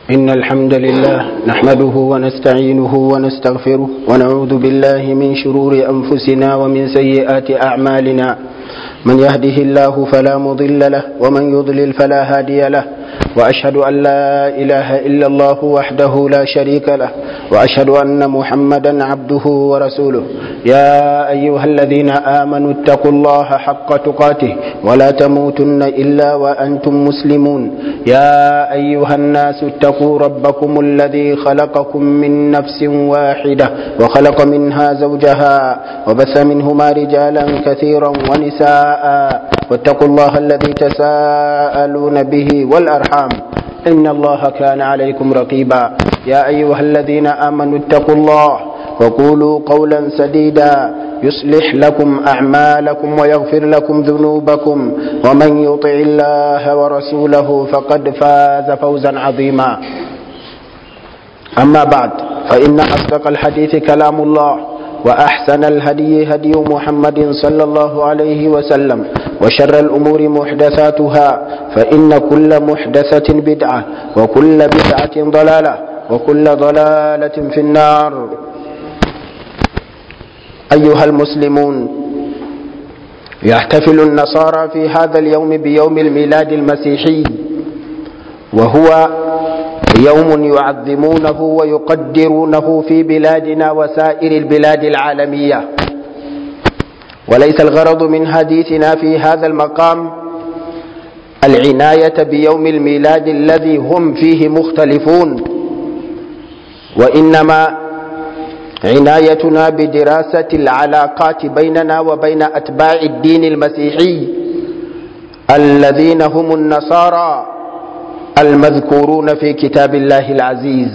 إن الحمد لله نحمده ونستعينه ونستغفره ونعوذ بالله من شرور أنفسنا ومن سيئات أعمالنا من يهده الله فلا مضل له ومن يضلل فلا هادي له وأشهد أن لا إله إلا الله وحده لا شريك له وأشهد أن محمدا عبده ورسوله يا أيها الذين آمنوا اتقوا الله حق تقاته ولا تموتن إلا وأنتم مسلمون يا أيها الناس اتقوا ربكم الذي خلقكم من نفس واحدة وخلق منها زوجها وبث منهما رجالا كثيرا ونساء واتقوا الله الذي تساءلون به والأرحام إن الله كان عليكم رقيبا يا أيها الذين آمنوا اتقوا الله وقولوا قولا سديدا يصلح لكم أعمالكم ويغفر لكم ذنوبكم ومن يطع الله ورسوله فقد فاز فوزا عظيما أما بعد فإن أصدق الحديث كلام الله وأحسن الهدي هدي محمد صلى الله عليه وسلم وشر الأمور محدثاتها فإن كل محدثة بدعة وكل بدعة ضلالة وكل ضلالة في النار أيها المسلمون يحتفل النصارى في هذا اليوم بيوم الميلاد المسيحي وهو يوم يعظمونه ويقدرونه في بلادنا وسائر البلاد العالمية وليس الغرض من حديثنا في هذا المقام العناية بيوم الميلاد الذي هم فيه مختلفون وإنما عنايتنا بدراسة العلاقات بيننا وبين أتباع الدين المسيحي الذين هم النصارى المذكورون في كتاب الله العزيز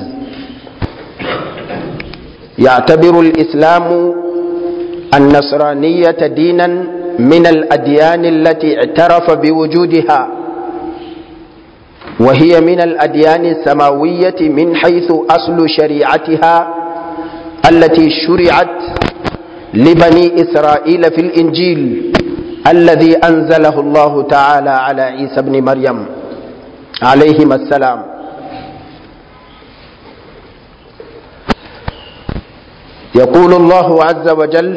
يعتبر الإسلام النصرانية دينا من الأديان التي اعترف بوجودها وهي من الأديان السماوية من حيث أصل شريعتها التي شرعت لبني إسرائيل في الإنجيل الذي أنزله الله تعالى على عيسى بن مريم عليهما السلام يقول الله عز وجل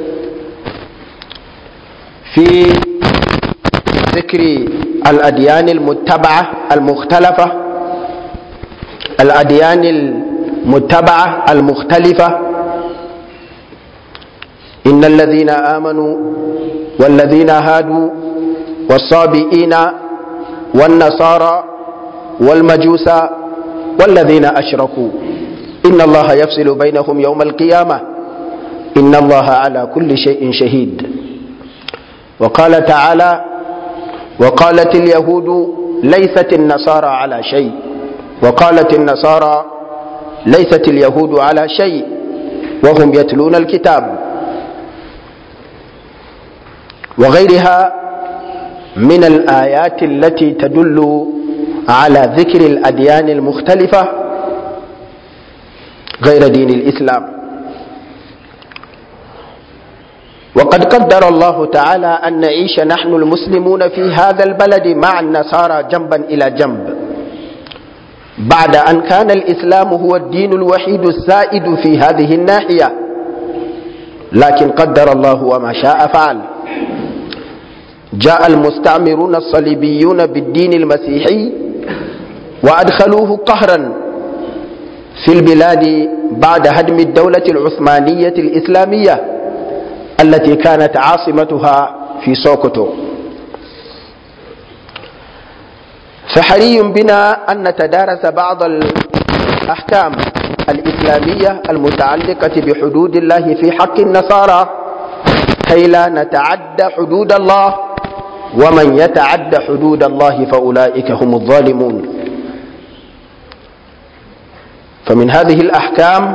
في ذكر الأديان المتبعة المختلفة الأديان المتبعة المختلفة إن الذين آمنوا والذين هادوا والصابئين والنصارى والمجوس والذين أشركوا إن الله يفصل بينهم يوم القيامة إن الله على كل شيء شهيد وقال تعالى وقالت اليهود ليست النصارى على شيء وقالت النصارى ليست اليهود على شيء وهم يتلون الكتاب وغيرها من الآيات التي تدل على ذكر الأديان المختلفة غير دين الإسلام وقد قدر الله تعالى أن نعيش نحن المسلمون في هذا البلد مع النصارى جنبا إلى جنب بعد أن كان الإسلام هو الدين الوحيد السائد في هذه الناحية لكن قدر الله وما شاء فعل جاء المستعمرون الصليبيون بالدين المسيحي وأدخلوه قهرا في البلاد بعد هدم الدولة العثمانية الإسلامية التي كانت عاصمتها في سوكوتو فحري بنا أن نتدارس بعض الأحكام الإسلامية المتعلقة بحدود الله في حق النصارى كي لا نتعدى حدود الله ومن يتعد حدود الله فأولئك هم الظالمون فمن هذه الأحكام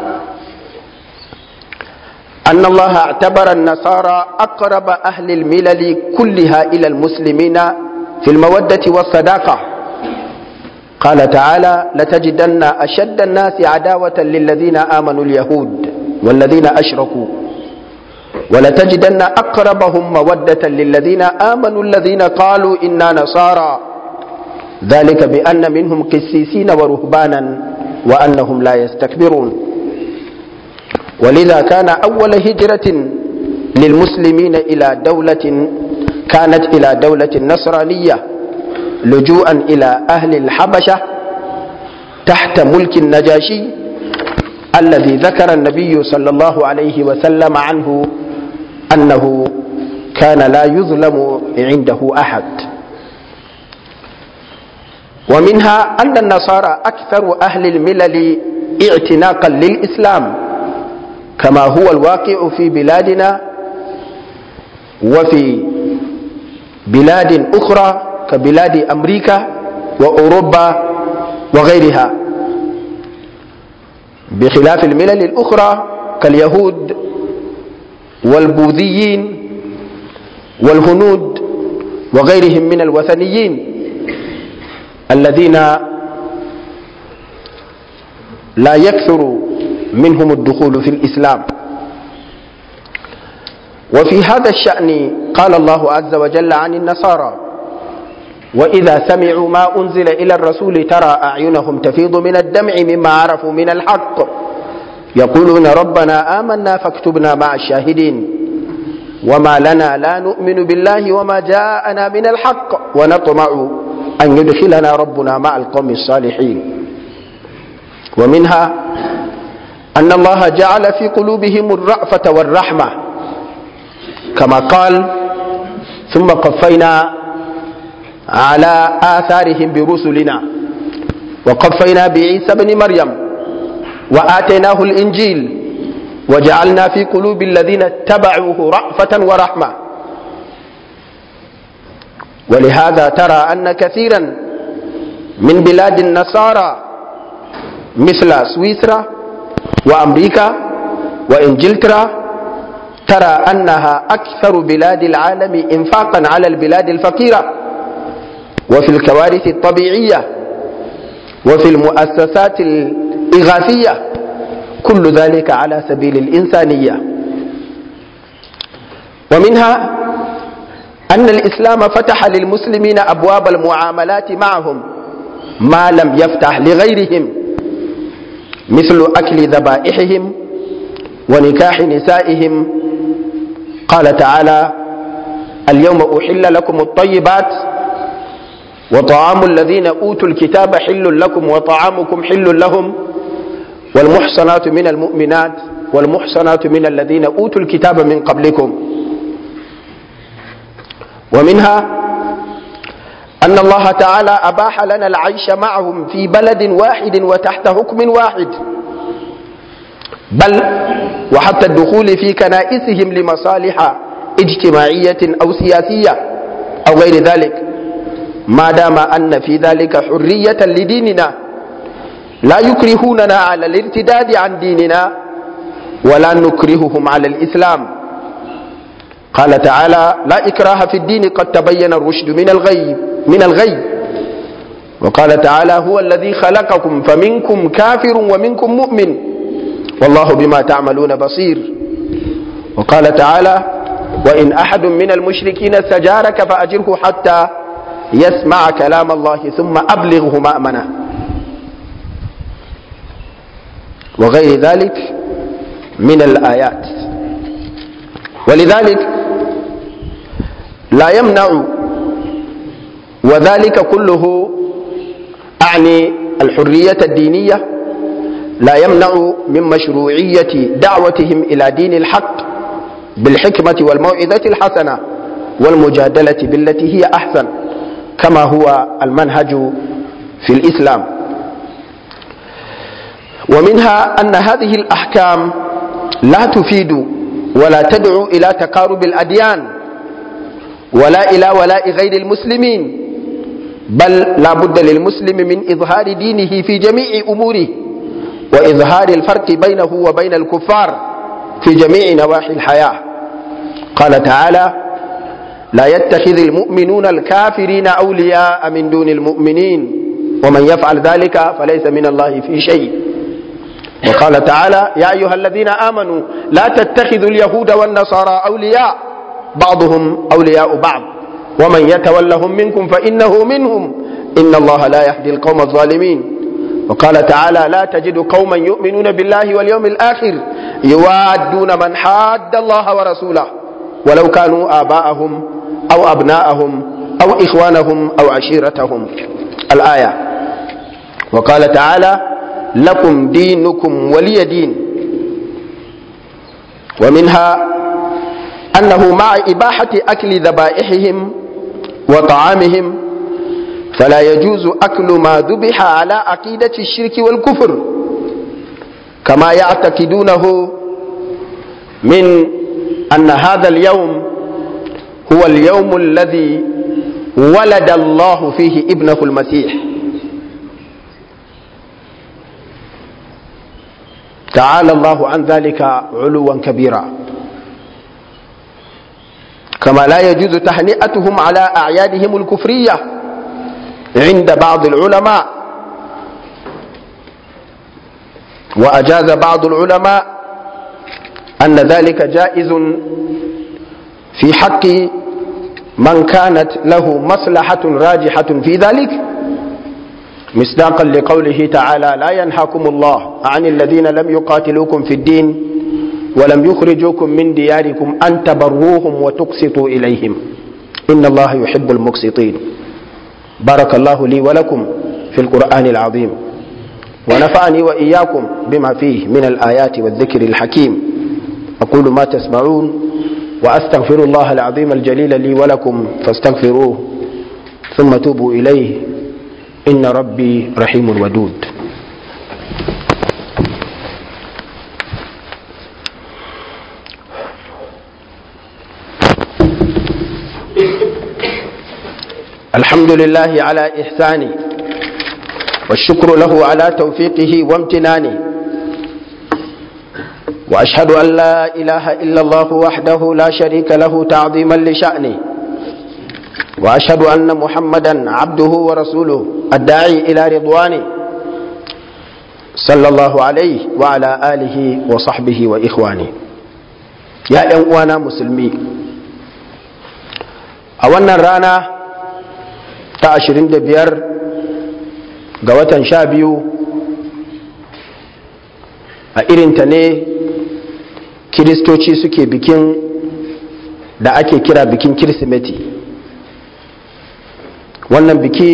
أن الله اعتبر النصارى أقرب أهل الملل كلها إلى المسلمين في المودة والصداقة قال تعالى لتجدن أشد الناس عداوة للذين آمنوا اليهود والذين أشركوا ولتجدن أقربهم مودة للذين آمنوا الذين قالوا إنا نصارى ذلك بأن منهم قسيسين ورهبانا وأنهم لا يستكبرون ولذا كان أول هجرة للمسلمين إلى دولة كانت إلى دولة نصرانية لجوءا إلى أهل الحبشة تحت ملك النجاشي الذي ذكر النبي صلى الله عليه وسلم عنه أنه كان لا يظلم عنده أحد ومنها أن النصارى أكثر أهل الملل اعتناقا للإسلام كما هو الواقع في بلادنا وفي بلاد أخرى كبلاد أمريكا وأوروبا وغيرها بخلاف الملل الأخرى كاليهود والبوذيين والهنود وغيرهم من الوثنيين الذين لا يكثر منهم الدخول في الإسلام وفي هذا الشأن قال الله عز وجل عن النصارى وإذا سمعوا ما أنزل إلى الرسول ترى أعينهم تفيض من الدمع مما عرفوا من الحق يقولون ربنا آمنا فاكتبنا مع الشاهدين وما لنا لا نؤمن بالله وما جاءنا من الحق ونطمع أن يدخلنا ربنا مع القوم الصالحين ومنها أن الله جعل في قلوبهم الرأفة والرحمة كما قال ثم قفينا على آثارهم برسلنا وقفينا بعيسى بن مريم وآتيناه الإنجيل وجعلنا في قلوب الذين اتبعوه رأفة ورحمة ولهذا ترى أن كثيرا من بلاد النصارى مثل سويسرا وأمريكا وإنجلترا ترى أنها أكثر بلاد العالم إنفاقا على البلاد الفقيرة وفي الكوارث الطبيعية وفي المؤسسات الإغاثية كل ذلك على سبيل الإنسانية ومنها أن الإسلام فتح للمسلمين أبواب المعاملات معهم ما لم يفتح لغيرهم مثل أكل ذبائحهم ونكاح نسائهم قال تعالى اليوم أحل لكم الطيبات وطعام الذين أوتوا الكتاب حل لكم وطعامكم حل لهم والمحصنات من المؤمنات والمحصنات من الذين أوتوا الكتاب من قبلكم ومنها أن الله تعالى أباح لنا العيش معهم في بلد واحد وتحت حكم واحد بل وحتى الدخول في كنائسهم لمصالح اجتماعية أو سياسية أو غير ذلك ما دام أن في ذلك حرية لديننا لا يكرهوننا على الارتداد عن ديننا ولا نكرههم على الإسلام قال تعالى لا إكراه في الدين قد تبين الرشد من الغي من الغي وقال تعالى هو الذي خلقكم فمنكم كافر ومنكم مؤمن والله بما تعملون بصير وقال تعالى وإن أحد من المشركين استجارك فأجره حتى يسمع كلام الله ثم أبلغه مأمنه وغير ذلك من الآيات ولذلك لا يمنع وذلك كله أعني الحرية الدينية لا يمنع من مشروعية دعوتهم إلى دين الحق بالحكمة والموعظة الحسنة والمجادلة بالتي هي أحسن كما هو المنهج في الإسلام ومنها أن هذه الأحكام لا تفيد ولا تدعو إلى تقارب الأديان ولا إلى ولاء غير المسلمين بل لا بد للمسلم من إظهار دينه في جميع أموره وإظهار الفرق بينه وبين الكفار في جميع نواحي الحياة قال تعالى لا يتخذ المؤمنون الكافرين أولياء من دون المؤمنين ومن يفعل ذلك فليس من الله في شيء وقال تعالى يا أيها الذين آمنوا لا تتخذوا اليهود والنصارى أولياء بعضهم أولياء بعض ومن يتولهم منكم فإنه منهم إن الله لا يهدي القوم الظالمين وقال تعالى لا تجد قوما يؤمنون بالله واليوم الآخر يوادون من حاد الله ورسوله ولو كانوا آباءهم أو أبناءهم أو إخوانهم أو عشيرتهم الآية وقال تعالى لكم دينكم ولي دين ومنها أنه مع إباحة أكل ذبائحهم وطعامهم فلا يجوز أكل ما ذبح على عقيدة الشرك والكفر كما يعتقدونه من أن هذا اليوم هو اليوم الذي ولد الله فيه ابنه المسيح تعالى الله عن ذلك علوا كبيرا كما لا يجوز تهنئتهم على أعيادهم الكفرية عند بعض العلماء وأجاز بعض العلماء أن ذلك جائز في حق من كانت له مصلحة راجحة في ذلك مصداقا لقوله تعالى لا ينهاكم الله عن الذين لم يقاتلوكم في الدين ولم يخرجوكم من دياركم أن تبروهم وتقسطوا إليهم إن الله يحب المقسطين بارك الله لي ولكم في القرآن العظيم ونفعني وإياكم بما فيه من الآيات والذكر الحكيم أقول ما تسمعون وأستغفر الله العظيم الجليل لي ولكم فاستغفروه ثم توبوا إليه إن ربي رحيم ودود الحمد لله على إحسانه والشكر له على توفيقه وامتنانه وأشهد أن لا إله إلا الله وحده لا شريك له تعظيما لشأنه وأشهد أن محمدا عبده ورسوله الداعي إلى رضوانه صلى الله عليه وعلى آله وصحبه وإخوانه يا أنوانا مسلمي أولا رانا ta ashirin da biyar ga watan sha biyu a irinta ne kiristoci suke bikin da ake kira bikin kirsimeti wannan biki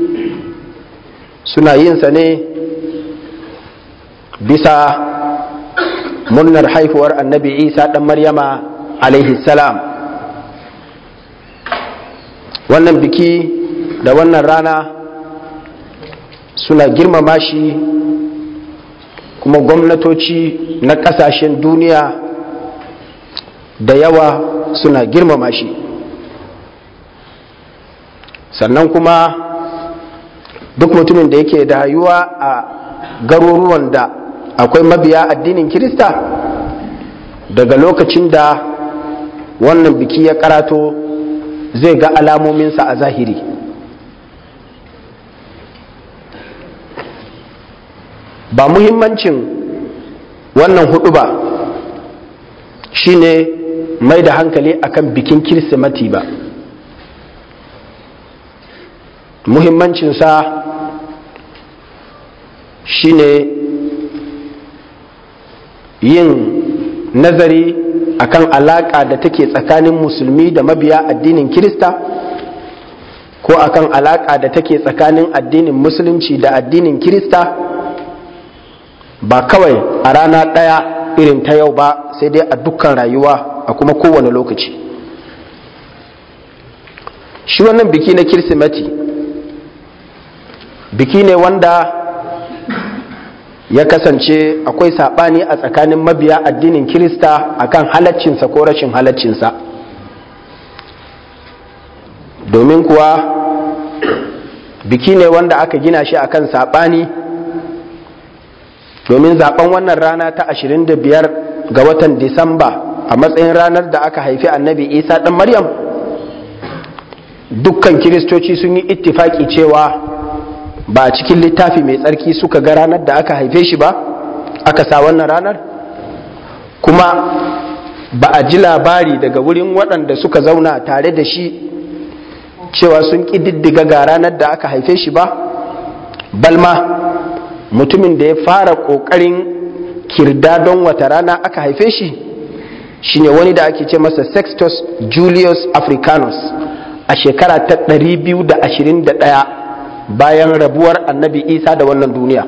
suna yinsa ne bisa murnar haifuwar annabi isa ɗan maryama alaihi salam wannan biki da wannan rana suna girmama shi kuma gwamnatoci na kasashen duniya da yawa suna girmama shi sannan kuma duk mutumin da yake da rayuwa a garuruwan da akwai mabiya addinin kirista daga lokacin da wannan biki ya karato zai ga alamominsa a zahiri ba muhimmancin wannan hudu ba shine mai da hankali akan bikin kirsimati ba muhimmancinsa shine yin nazari akan alaka da take tsakanin musulmi da mabiya addinin kirista ko akan alaka da take tsakanin addinin musulunci da addinin kirista ba kawai a rana ɗaya irin ta yau ba sai dai a dukkan rayuwa a kuma kowane lokaci shi wannan biki na kirsimeti biki ne wanda ya kasance akwai saɓani a tsakanin mabiya addinin kirista akan halaccinsa ko rashin halaccinsa domin kuwa biki ne wanda aka gina shi akan saɓani domin zaben wannan rana ta 25 ga watan disamba a matsayin ranar da aka haifi annabi isa ɗan maryam dukkan kiristoci sun yi ittifaki cewa ba a cikin littafi mai tsarki suka ga ranar da aka haife shi ba aka sa wannan ranar kuma ba a ji labari daga wurin waɗanda suka zauna tare da shi cewa sun ƙididdiga ga ranar da aka haife shi ba balma mutumin da ya fara ƙoƙarin kirda don wata rana aka haife shi shine wani da ake ce masa sextus julius africanus a shekara ta 221 bayan rabuwar annabi isa da wannan duniya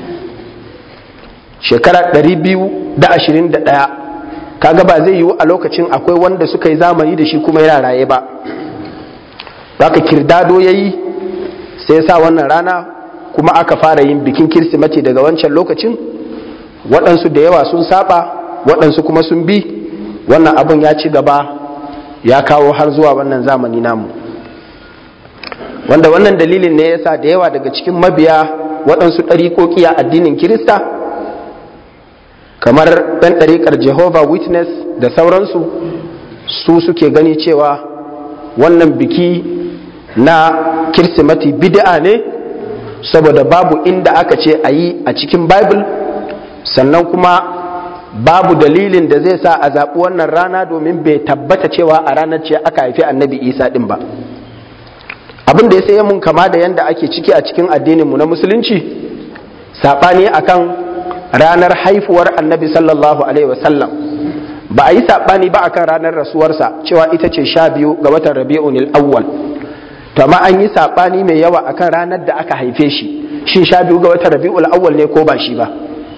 shekara 221 kaga ba zai yiwu a lokacin akwai wanda suka yi zamani da shi kuma yana raye ba haka kirdado ya yi sai ya sa wannan rana kuma aka fara yin bikin kirsimati daga wancan lokacin waɗansu da yawa sun saba waɗansu kuma sun bi wannan abin ya ci gaba ya kawo har zuwa wannan zamani namu wanda wannan dalilin ne yasa da yawa daga cikin mabiya waɗansu ɗariƙoƙi a addinin kirista kamar ɗan ɗariƙar jehovah witness da sauransu su suke gani cewa wannan biki na kirsimati bid'a ne saboda babu inda aka ce a yi a cikin bible sannan kuma babu dalilin da zai sa a zaɓi wannan rana domin bai tabbata cewa a ranar ce aka haifi annabi isa ɗin ba abin da ya sai mun kama da yadda ake ciki a cikin addininmu na musulunci saɓani akan ranar haifuwar annabi sallallahu alaihi wasallam ba a yi saɓani ba akan ranar rasuwarsa cewa ita ce sha biyu ga watan rabi'un awwal to amma an yi saɓani mai yawa akan ranar da aka haife shi shin sha biyu ga watan rabi'ul awwal ne ko ba shi ba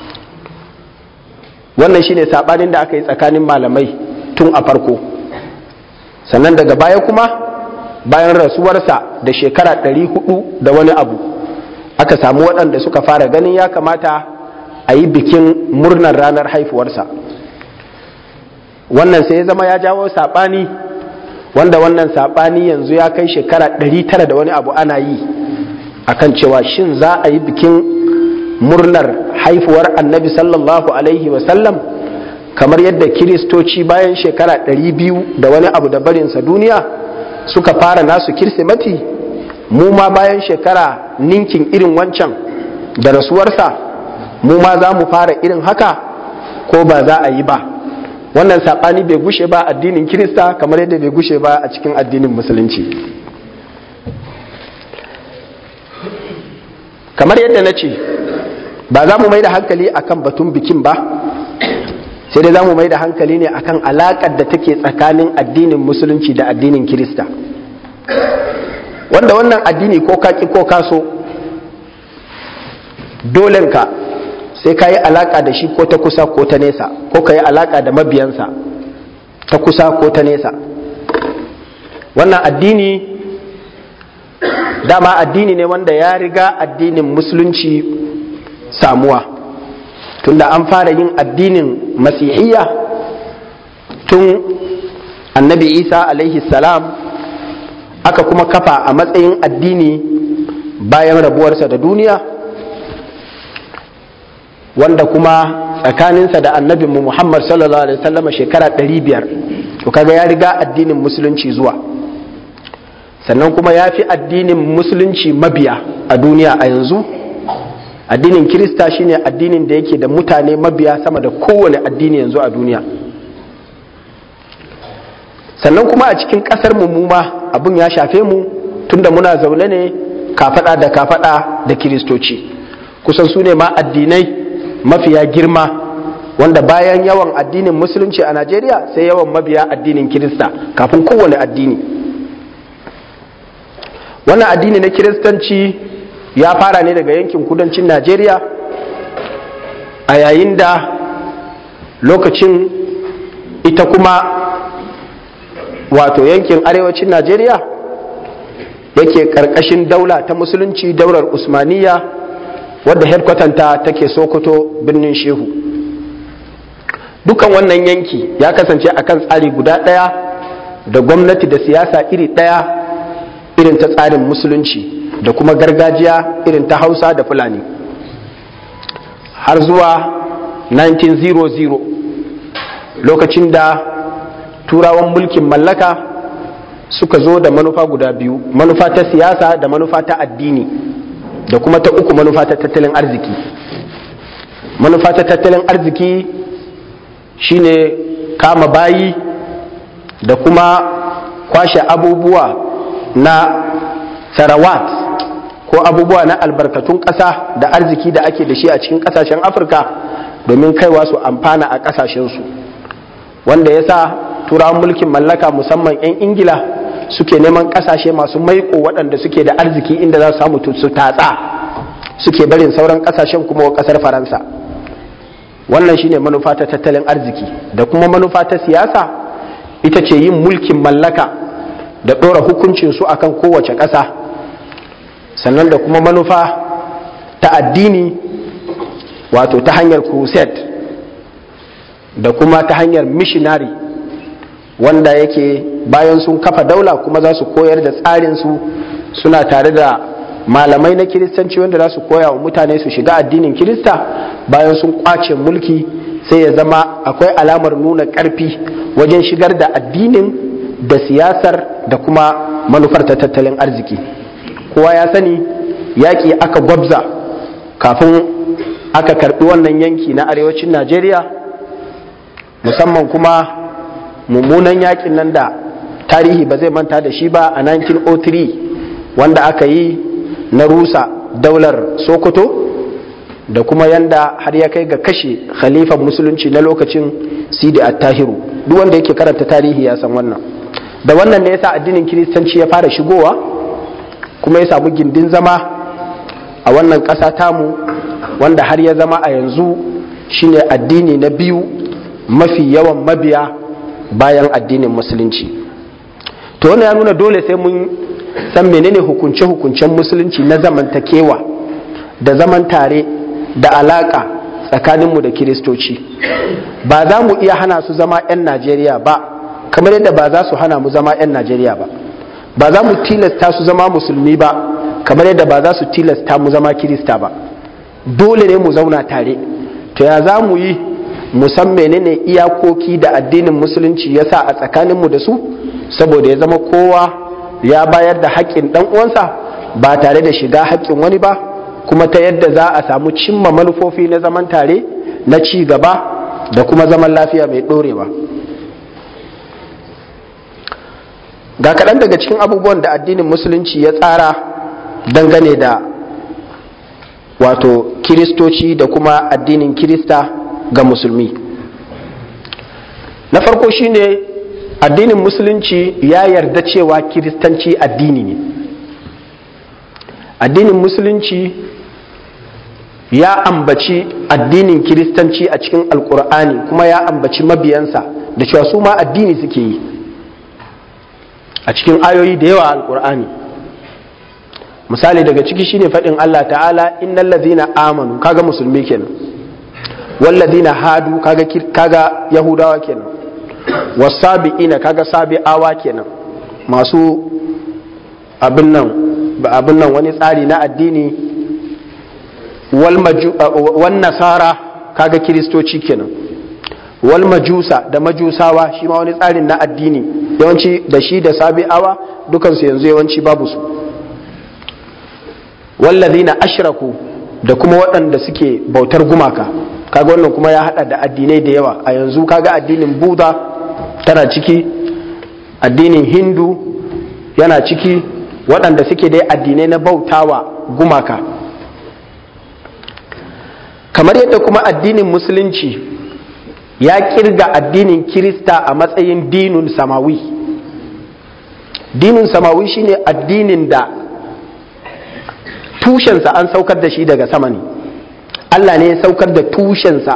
wannan shine saɓanin da aka yi tsakanin malamai tun a farko sannan daga baya kuma bayan rasuwarsa da shekara ɗari hudu da wani abu aka samu waɗanda suka fara ganin ya kamata a yi bikin murnar ranar haifuwarsa wannan sai ya zama ya jawo saɓani wanda wannan saɓani yanzu ya kai shekara ɗari tara da wani abu ana yi akan cewa shin za a yi bikin murnar haifuwar annabi sallallahu alaihi wasallam kamar yadda kiristoci bayan shekara ɗari biyu da wani abu da barinsa duniya suka fara nasu kirsimati mu ma bayan shekara ninkin irin wancan da rasuwarsa mu ma za mu fara irin haka ko ba za a yi ba wannan saɓani bai gushe ba addinin kirista kamar yadda bai gushe ba a cikin addinin musulunci kamar yadda na ce ba za mu mai da hankali akan batun bikin ba sai dai za mu mai da hankali ne akan alaƙar da take tsakanin addinin musulunci da addinin kirista wanda wannan addini ko kaki ko kaso dolenka sai ka yi alaƙa da shi ko ta kusa ko ta nesa ko ka yi alaƙa da mabiyansa ta kusa ko ta nesa wannan addini dama addini ne wanda ya riga addinin musulunci samuwa tunda an fara yin addinin masihiyya tun annabi isa alaihi salam aka kuma kafa a matsayin addini bayan rabuwarsa da duniya wanda kuma tsakaninsa da annabinmu muhammad sallallahu alaihi wasallama shekara 500 to kaga ya riga addinin musulunci zuwa sannan kuma ya fi addinin musulunci mabiya a duniya a yanzu addinin kirista shine addinin da yake da mutane mabiya sama da kowane addini yanzu a duniya sannan kuma a cikin kasar mu ma abun ya shafe mu tunda muna zaune ne kafada da kafada da kiristoci kusan su ne ma addinai mafiya girma wanda bayan yawan addinin musulunci a najeriya sai yawan mabiya addinin kirista kafin kowane addini wannan addini na kiristanci ya fara ne daga yankin kudancin najeriya a yayin da lokacin ita kuma wato yankin arewacin najeriya yake karkashin daula ta musulunci daular usmaniya wadda headquartanta take sokoto birnin shehu dukan wannan yanki ya kasance akan tsari guda ɗaya da gwamnati da siyasa iri ɗaya irin ta tsarin musulunci da kuma gargajiya irin ta hausa da fulani har zuwa 1900 lokacin da turawan mulkin mallaka suka zo da manufa guda biyu manufa ta siyasa da manufa ta addini da kuma ta uku manufa ta tattalin arziki manufa ta tattalin arziki shine kama bayi da kuma kwashe abubuwa na sarawat ko abubuwa na albarkatun ƙasa da arziki da ake da shi a cikin ƙasashen afirka domin kaiwa su amfana a ƙasashensu wanda ya sa turawan mulkin mallaka musamman 'yan ingila suke neman ƙasashe masu maiko waɗanda suke da arziki inda za su samu su tatsa suke barin sauran ƙasashen kuma wa ƙasar faransa wannan shine manufa ta tattalin arziki da kuma manufa ta siyasa ita ce yin mulkin mallaka da ɗora hukuncinsu akan kowace ƙasa sannan da kuma manufa ta addini wato ta hanyar crusade da kuma ta hanyar missionary wanda yake bayan sun kafa daula kuma za su koyar da tsarinsu suna tare da malamai na kiristanci wanda za su koya wa mutane su shiga addinin kirista bayan sun kwace mulki sai ya zama akwai alamar nuna ƙarfi wajen shigar da addinin da siyasar da kuma manufar ta tattalin arziki kowa ya sani yaƙi aka gwabza kafin aka karɓi wannan yanki na arewacin najeriya musamman kuma mummunan yaƙin nan da tarihi ba zai manta da shi ba a 1903 wanda aka yi na rusa daular sokoto da kuma yanda har ya kai ga kashe khalifan musulunci na lokacin sidi attahiru duk wanda yake karanta tarihi ya san wannan da wannan ne yasa addinin kiristanci ya fara shigowa kuma ya samu gindin zama a wannan ƙasa tamu wanda har ya zama a yanzu shine addini na biyu mafi yawan mabiya bayan addinin musulunci to wannan ya nuna dole sai mun san menene hukunce-hukuncen musulunci na zamantakewa da zaman tare da alaka tsakaninmu da kiristoci ba za mu iya hana su zama 'yan najeriya ba kamar yadda ba za su hana mu zama 'yan najeriya ba ba za mu tilasta su zama musulmi ba kamar yadda ba za su tilasta mu zama kirista ba dole ne mu zauna tare to ya za mu yi musan menene iyakoki da addinin musulunci ya sa a tsakaninmu da su saboda ya zama kowa ya bayar da haƙƙin ɗan uwansa ba tare da shiga haƙƙin wani ba kuma ta yadda za a samu cimma manufofi na zaman tare na ci gaba da kuma zaman lafiya mai ɗorewa ga kaɗan daga cikin abubuwan da addinin musulunci ya tsara dangane da wato kiristoci da kuma addinin kirista ga musulmi na farko shine addinin musulunci ya yarda cewa kiristanci addini ne addinin musulunci ya ambaci addinin kiristanci a cikin alkur'ani kuma ya ambaci mabiyansa da cewa su ma addini suke yi a cikin ayoyi da yawa alkur'ani misali daga ciki shine faɗin Allah ta'ala innal ladhina amanu kaga musulmi kenan wal ladhina hadu kaga kaga yahudawa kenan wasabi'ina kaga sabi'awa kenan masu abin nan abin nan wani tsari na addini wal nasara kaga kiristoci kenan wal majusa da majusawa shi ma wani tsarin na addini yawanci da shi da sabi'awa dukansu yanzu yawanci babu su wallazina ashraku da kuma waɗanda suke bautar gumaka kaga wannan kuma ya hada da addinai da yawa a yanzu kaga addinin buda tana ciki addinin hindu yana ciki waɗanda suke dai addinai na bautawa gumaka kamar yadda kuma addinin musulunci ya kirga addinin kirista a matsayin dinun samawi dinin samawi shine addinin da tushensa an saukar da shi daga sama ne Allah ne ya saukar da tushensa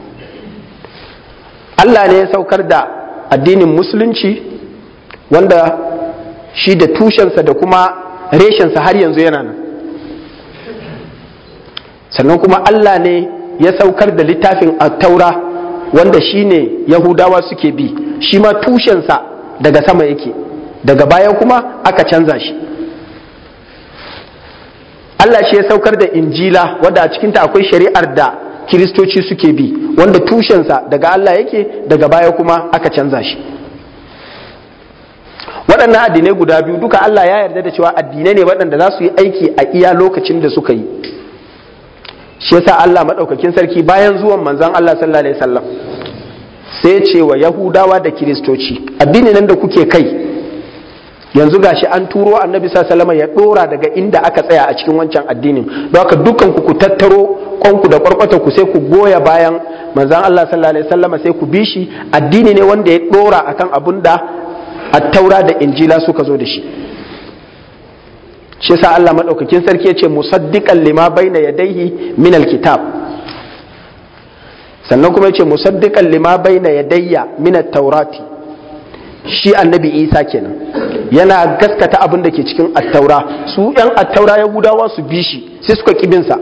Allah ne ya saukar da addinin musulunci wanda shi da tushensa da kuma reshensa har yanzu yana nan sannan kuma Allah ne ya saukar da littafin taura wanda shi ne yahudawa suke bi shi ma tushensa daga sama yake daga baya kuma aka canza shi Allah shi ya saukar da injila wadda a cikinta akwai shari'ar da kiristoci suke bi wanda tushensa daga Allah yake daga baya kuma aka canza shi waɗannan addinai guda biyu duka Allah ya yarda da cewa addinai ne waɗanda za su yi aiki a iya lokacin da suka yi shi yasa Allah maɗaukakin sarki bayan zuwan manzon Allah sallallahu alaihi wasallam sai ce wa Yahudawa da Kiristoci addini nan da kuke kai yanzu gashi an turo annabi sallallahu ya dora daga inda aka tsaya a cikin wancan addinin don haka dukkan ku ku tattaro kwanku da kwarkwata ku sai ku goya bayan manzon Allah sallallahu alaihi wasallam sai ku bi shi addini ne wanda ya dora akan abun da at-taura da injila suka zo da shi shi yasa Allah madaukakin sarki ya ce musaddiqan lima baina yadayhi min al-kitab sannan kuma ya ce musaddiqan lima baina yadayya min at-taurati shi annabi isa kenan yana gaskata abin da ke cikin attaura su yan attaura yahudawa su bi shi sai suka kibinsa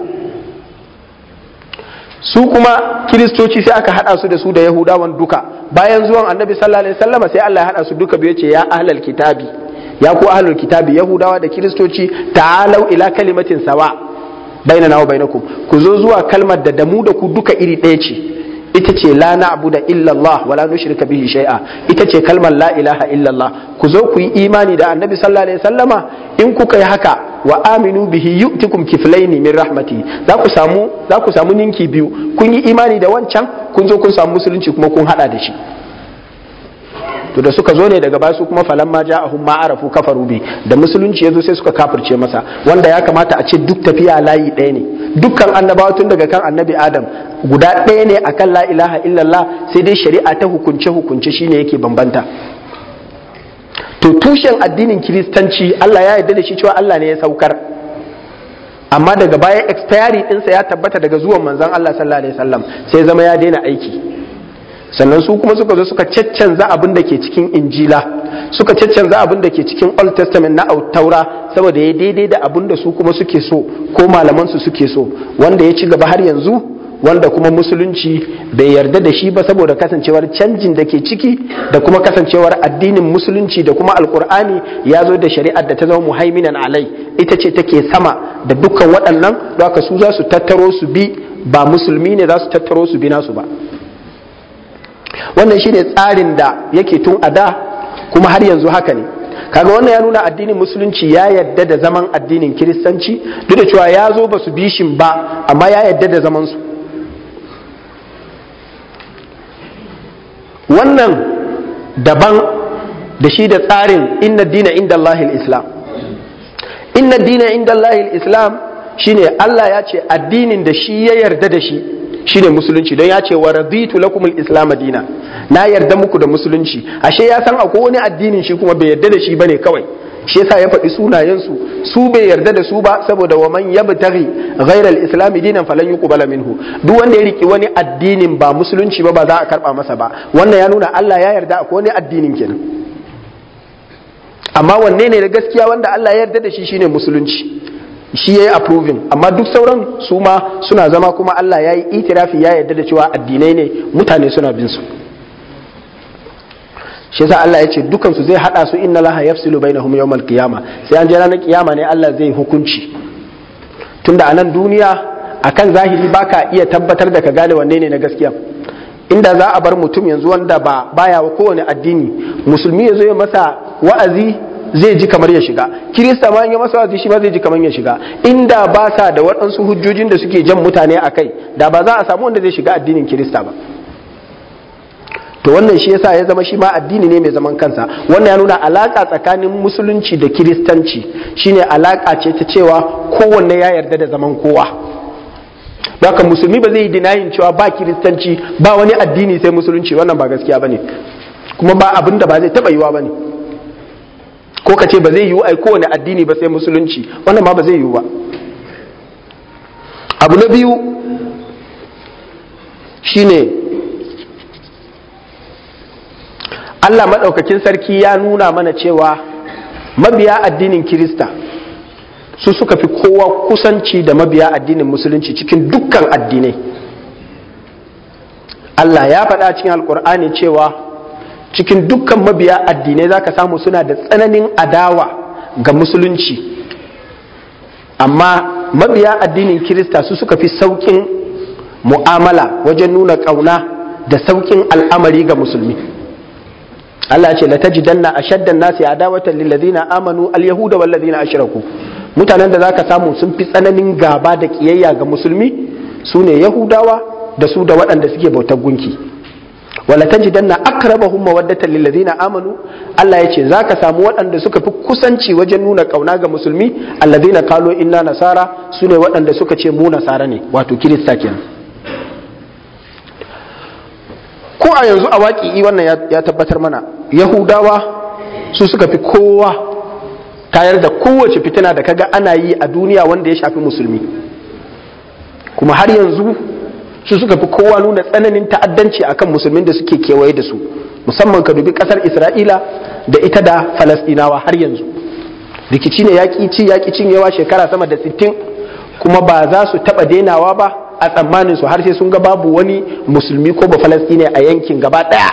su kuma kiristoci sai aka hada su da su da yahudawan duka bayan zuwan annabi sallallahu alaihi wasallam sai Allah ya hada su duka biyu ce ya ahlal kitabi ya ku ahlul kitabi yahudawa da kiristoci ta'alau ila kalimatin sawa bainana wa bainakum ku zo zuwa kalmar da damu da ku duka iri ɗaya ce ita ce la na'budu illa Allah wala nushrika bihi shay'a ita ce kalmar la ilaha illa Allah ku zo ku yi imani da annabi sallallahu alaihi wasallama in kuka yi haka wa aminu bihi yu'tikum kiflaini min rahmati za ku samu za ku samu ninki biyu kun yi imani da wancan kun zo kun samu musulunci kuma kun hada da shi to da suka zo ne daga basu kuma falan ma ja'ahum ma arafu kafaru bi da musulunci yazo sai suka kafirce masa wanda ya kamata a ce duk tafiya layi ɗaya ne dukkan annabawa tun daga kan annabi adam guda ɗaya ne akan la ilaha illallah sai dai shari'a ta hukunce hukunce shine yake bambanta to tushen addinin kiristanci Allah ya yarda da shi cewa Allah ne ya saukar amma daga baya expiry ɗinsa ya tabbata daga zuwan manzon Allah sallallahu alaihi wasallam sai zama ya daina aiki sannan su kuma suka zo suka caccanza abin da ke cikin injila suka caccanza abin da ke cikin old testament na taura saboda ya daidai da abin da su kuma suke so ko malaman su suke so wanda ya ci gaba har yanzu wanda kuma musulunci bai yarda da shi ba saboda kasancewar canjin da ke ciki da kuma kasancewar addinin musulunci da kuma alkur'ani ya zo da shari'ar da ta zama muhaiminan alai ita ce take sama da dukkan waɗannan don haka su za su tattaro su bi ba musulmi ne za su tattaro su bi nasu ba wannan shine tsarin da yake tun a da kuma har yanzu haka ne kaga wannan ya nuna addinin musulunci ya yadda da zaman addinin kiristanci duk da cewa ya zo ba su bishin ba amma ya yadda da zaman su wannan daban da shi da tsarin inna dina inda Allahil islam inna dina inda Allahil islam shine Allah ya ce addinin da shi ya yarda da shi shine musulunci don ya ce wa raditu lakumul islam dina na yarda muku da musulunci ashe ya san akwai wani addinin shi kuma bai yarda da shi bane kawai shi yasa ya faɗi sunayensu su bai yarda da su ba saboda wa man yabtaghi ghayra al-islam dinan falan yuqbala minhu duk wanda ya riki wani addinin ba musulunci ba ba za a karba masa ba wannan ya nuna Allah ya yarda akwai wani addinin kenan amma wanne ne da gaskiya wanda Allah ya yarda da shi shine musulunci shi ya yi approving amma duk sauran su ma suna zama kuma Allah ya yi itirafi ya yarda da cewa addinai ne mutane suna bin su shi yasa Allah ya ce dukan su zai hada su inna laha yafsilu bainahum yawmal qiyama sai an je ranar kiyama ne Allah zai hukunci tunda a nan duniya akan zahiri baka iya tabbatar da ka gane wanne ne na gaskiya inda za a bar mutum yanzu wanda ba baya wa kowane addini musulmi ya zo ya masa wa'azi zai ji kamar ya shiga kirista ma ya masa wa'azi shi ma zai ji kamar ya shiga inda ba sa da waɗansu hujjojin da suke jan mutane a kai da ba za a samu wanda zai shiga addinin kirista ba to wannan shi yasa ya zama shi ma addini ne mai zaman kansa wannan ya nuna alaka tsakanin musulunci da kiristanci shine alaka ce ta cewa kowanne ya yarda da zaman kowa haka musulmi ba zai yi dinayin cewa ba kiristanci ba wani addini sai musulunci wannan ba gaskiya bane kuma ba abin da ba zai taba yiwa bane ko ka ce ba zai yiwu ai kowane addini ba sai musulunci wannan ma ba zai yiwu ba abu na biyu shine Allah maɗaukakin sarki ya nuna mana cewa mabiya addinin kirista su suka fi kowa kusanci da mabiya addinin musulunci cikin dukkan addinai Allah ya faɗa cikin alkur'ani cewa cikin dukkan mabiya addinai za ka samu suna da tsananin adawa ga musulunci amma mabiya addinin kirista su suka fi sauƙin mu'amala wajen nuna ƙauna da sauƙin al'amari ga musulmi Allah ce la tajidanna ashaddan nasi adawatan lil ladina amanu al yahuda wal ladina ashraku mutanen da zaka samu sun fi tsananin gaba da kiyayya ga musulmi su ne yahudawa da su da waɗanda suke bautar gunki wala tajidanna aqrabahum mawaddatan lil ladina amanu Allah yace zaka samu waɗanda suka fi kusanci wajen nuna kauna ga musulmi alladina qalu inna nasara sune waɗanda suka ce mu nasara ne wato kirista kenan ko a yanzu a waƙi wannan ya tabbatar mana yahudawa su suka fi kowa tayar da kowace fitina da kaga ana yi a duniya wanda ya shafi musulmi kuma har yanzu su suka fi kowa nuna tsananin ta'addanci akan musulmin da suke kewaye da su musamman ka dubi kasar isra'ila da ita da falasdinawa har yanzu rikici ne yaƙi ci yaƙi cinyewa shekara sama da sittin kuma ba za su taɓa denawa ba a tsammanin su har sai sun ga babu wani musulmi ko ba falastine a yankin gaba ɗaya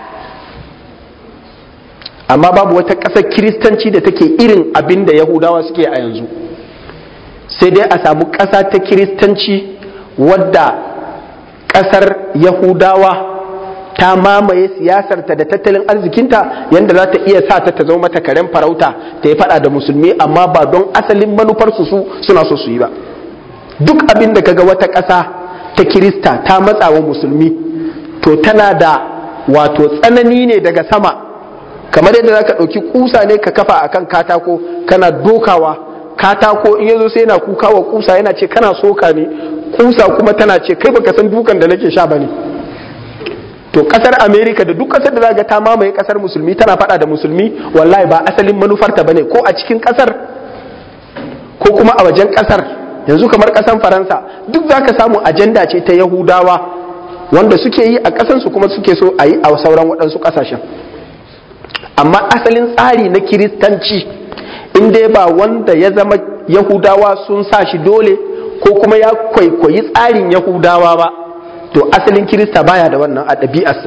amma babu wata ƙasar kiristanci da take irin abin da yahudawa suke a yanzu sai dai a samu ƙasa ta kiristanci wadda ƙasar yahudawa ta mamaye siyasarta da tattalin arzikinta yadda za ta iya sa ta ta zama mata karen farauta ta yi fada da musulmi amma ba don asalin manufarsu su suna so su yi ba duk abin da kaga wata ƙasa ta kirista ta matsa wa musulmi to tana da wato tsanani ne daga sama kamar yadda za ka ɗauki kusa ne ka kafa akan katako kana dokawa katako in yazo sai yana kuka wa kusa yana ce kana soka ne kusa kuma tana ce kai baka san dukan da nake sha bane to kasar america da duk kasar da zaga ta mamaye kasar musulmi tana fada da musulmi wallahi ba asalin manufarta bane ko a cikin kasar ko kuma a wajen kasar yanzu kamar kasan faransa duk zaka samu ajanda ce ta yahudawa wanda suke yi a kasansu kuma suke so a yi a sauran waɗansu ƙasashen amma asalin tsari na kiristanci in dai ba wanda ya zama yahudawa sun sa shi dole ko kuma ya kwaikwayi tsarin yahudawa ba to asalin kirista baya da wannan a ɗabi'arsa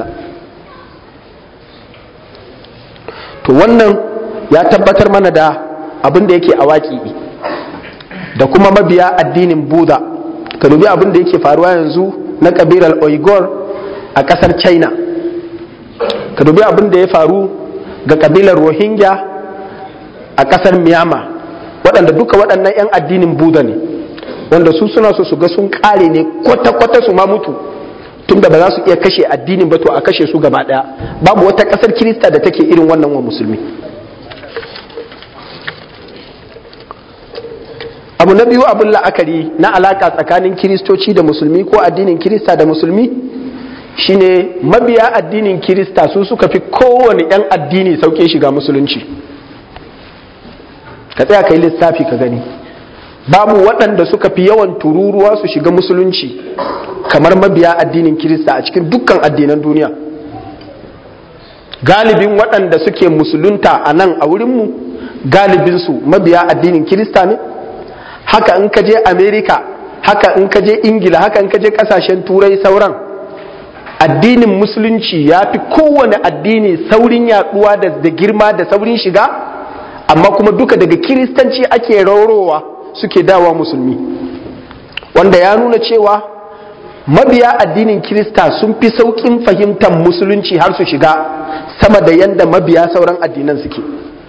to wannan ya tabbatar mana da abin da yake a waƙi da kuma mabiya addinin buda ka dubi abin da yake faruwa yanzu na ƙabilar oigor a ƙasar china ka dubi abin da ya faru ga ƙabilar rohingya a ƙasar myanmar waɗanda duka waɗannan 'yan addinin buda ne wanda su suna so su ga sun ƙare ne kwata-kwata su ma mutu tunda ba za su iya kashe addinin ba to a kashe su gaba ɗaya babu wata ƙasar kirista da take irin wannan wa musulmi abu na biyu abin la'akari na alaka tsakanin kiristoci da musulmi ko addinin kirista da musulmi shine mabiya addinin kirista su suka fi kowane 'yan addini sauke shiga musulunci ka tsaya ka yi lissafi ka gani babu waɗanda suka fi yawan tururuwa su shiga musulunci kamar mabiya addinin kirista a cikin dukkan addinan duniya galibin waɗanda suke musulunta a nan a wurinmu galibinsu mabiya addinin kirista ne haka in ka je amerika haka in ka je ingila haka in ka je kasashen turai sauran addinin musulunci ya fi kowane addini saurin yaduwa da girma da saurin shiga amma kuma duka daga kiristanci ake raurowa suke dawa musulmi wanda ya nuna cewa mabiya addinin kirista sun fi saukin fahimtar musulunci har su shiga sama da yadda mabiya sauran addinan suke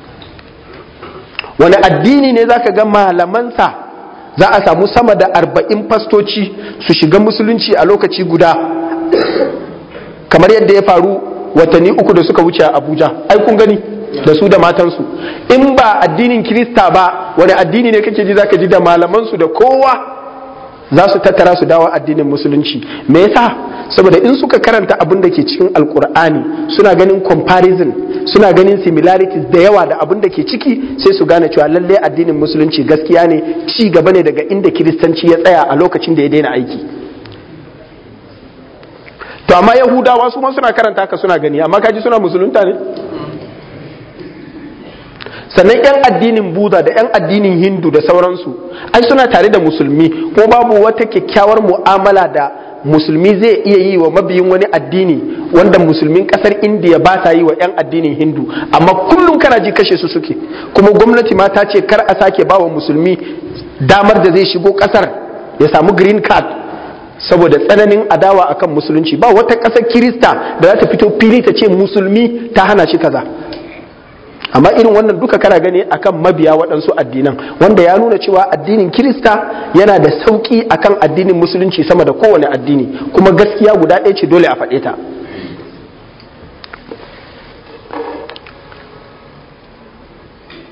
wani addini ne zaka ga malamansa za a samu sama da arba'in fastoci su shiga musulunci a lokaci guda kamar yadda ya faru watanni uku da suka wuce a abuja ai kun gani da su da matansu in ba addinin kirista ba wani addini ne kake ji zaka ji da malamansu da kowa za su tattara su dawo addinin musulunci me yasa saboda in suka karanta abin da ke cikin alkur'ani suna ganin comparison suna ganin similarities da yawa da abin da ke ciki sai su gane cewa lalle addinin musulunci gaskiya ne ci gaba ne daga inda kiristanci ya tsaya a lokacin da ya daina aiki to amma yahudawa su ma suna karanta haka suna gani amma kaji suna musulunta ne sannan 'yan addinin buda da 'yan addinin hindu da sauransu ai suna tare da musulmi ko babu wata kyakkyawar mu'amala da musulmi zai iya yi wa mabiyin wani addini wanda musulmin kasar indiya ba ta yi wa 'yan addinin hindu amma kullum kana ji kashe su suke kuma gwamnati ma ta ce kar a sake ba wa musulmi damar da zai shigo kasar ya samu green card saboda tsananin adawa akan musulunci ba wata ƙasar kirista da za ta fito fili ta ce musulmi ta hana shi kaza amma irin wannan duka kana gani akan mabiya waɗansu addinan wanda ya nuna cewa addinin kirista yana da sauƙi akan addinin musulunci sama da kowane addini kuma gaskiya guda ɗaya ce dole a faɗe ta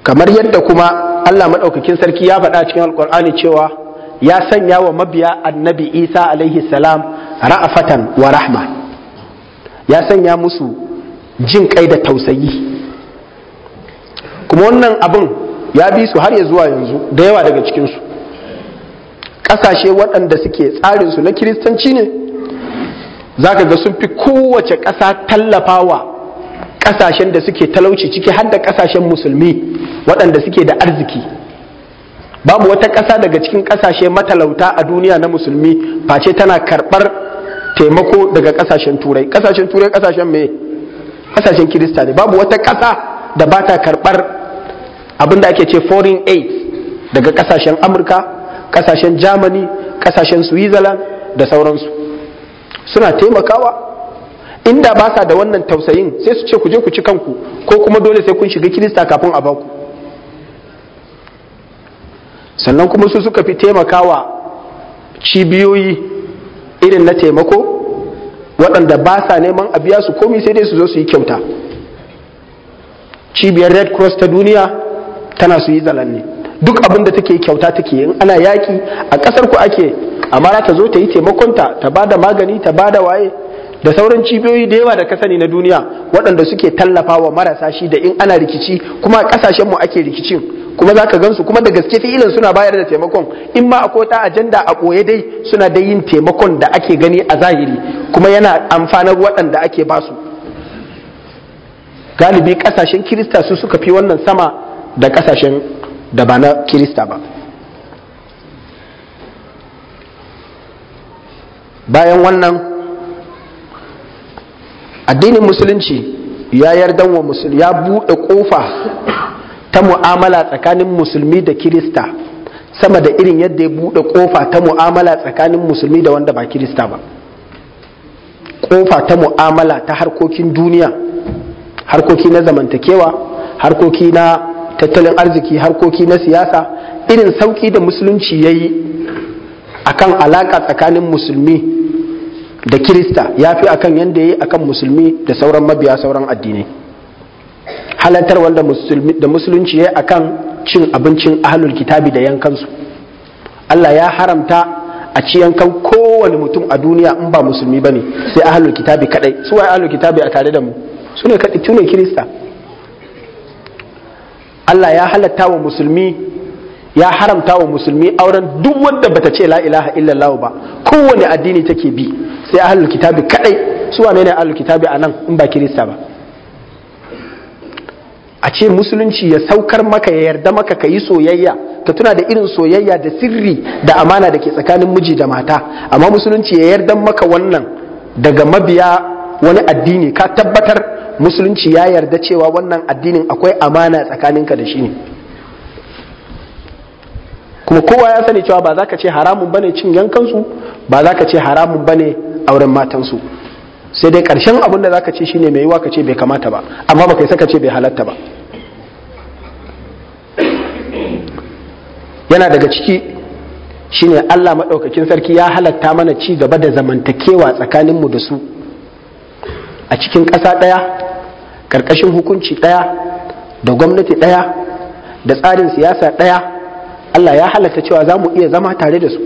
kamar yadda kuma Allah maɗaukakin sarki ya faɗa cikin alkur'ani cewa ya sanya wa mabiya annabi isa alaihi salam ra'afatan wa rahma ya sanya musu jin kai da tausayi kuma wannan abin ya bi su har ya zuwa yanzu da yawa daga cikinsu ƙasashe waɗanda suke tsarinsu na kiristanci ne za ka ga sun fi kowace ƙasa tallafawa ƙasashen da suke talauci ciki har da ƙasashen musulmi waɗanda suke da arziki babu wata ƙasa daga cikin ƙasashe matalauta a duniya na musulmi face tana karɓar taimako daga ƙasashen turai ƙasashen turai ƙasashen me ƙasashen kirista ne babu wata ƙasa da ba ta karɓar abin da ake ce foreign aid daga ƙasashen amurka ƙasashen germany ƙasashen switzerland da sauransu suna taimakawa inda ba sa da wannan tausayin sai su ce ku je ku ci kanku ko kuma dole sai kun shiga kirista kafin a baku sannan kuma su suka fi taimakawa cibiyoyi irin na taimako waɗanda ba sa neman a biya su komi sai dai su zo su yi kyauta cibiyar red cross ta duniya tana su yi zalanne duk abin da take kyauta take in ana yaki a ƙasar ku ake amma ta zo ta yi taimakonta ta ba da magani ta ba da waye da sauran cibiyoyi da yawa da ka sani na duniya waɗanda suke tallafa wa marasa shi da in ana rikici kuma ƙasashenmu ake rikicin kuma za ka gansu kuma da gaske fi'ilin suna bayar da taimakon in ma akwai ta ajanda a ɓoye dai suna da yin taimakon da ake gani a zahiri kuma yana amfanar waɗanda ake basu galibi ƙasashen kirista su suka fi wannan sama da ƙasashen da ba na kirista ba bayan wannan addinin musulunci ya yardan wa musulmi ya buɗe ƙofa ta mu'amala tsakanin musulmi da kirista sama da irin yadda ya buɗe ƙofa ta mu'amala tsakanin musulmi da wanda ba kirista ba ƙofa ta mu'amala ta harkokin duniya harkoki na zamantakewa harkoki na tattalin arziki harkoki na siyasa irin sauƙi da musulunci ya yi akan alaƙa tsakanin musulmi da kirista ya fi akan yadda ya yi akan musulmi da sauran mabiya sauran addinai halartar wanda da musulunci ya yi akan cin abincin ahlul kitabi da yankansu Allah ya haramta a ci yankan kowane mutum a duniya in ba musulmi ba ne sai ahlul kitabi kadai su waye ahlul kitabi a tare da mu su ne kadai ne kirista Allah ya halatta wa musulmi ya haramta wa musulmi auren duk wanda bata ce la ilaha illallah ba kowane addini take bi sai ahlul kitabi kadai su wane ne ahlul kitabi anan in ba kirista ba a ce musulunci ya saukar maka ya yarda maka ka yi soyayya ka tuna da irin soyayya da sirri da amana da ke tsakanin miji da mata amma musulunci ya yarda maka wannan daga mabiya wani addini ka tabbatar musulunci ya yarda cewa wannan addinin akwai amana tsakaninka da shi ne kuma kowa ya sani cewa ba za ka ce haramun bane cin yankansu ba za ka ce haramun bane auren matansu sai dai ƙarshen abin da za ka ce shine mai yiwa ka ce bai kamata ba amma ba kai saka ce bai halatta ba yana daga ciki shine Allah maɗaukakin sarki ya halatta mana ci gaba da zamantakewa tsakaninmu da su a cikin ƙasa ɗaya ƙarƙashin hukunci ɗaya da gwamnati ɗaya da tsarin siyasa ɗaya Allah ya halatta cewa za mu iya zama tare da su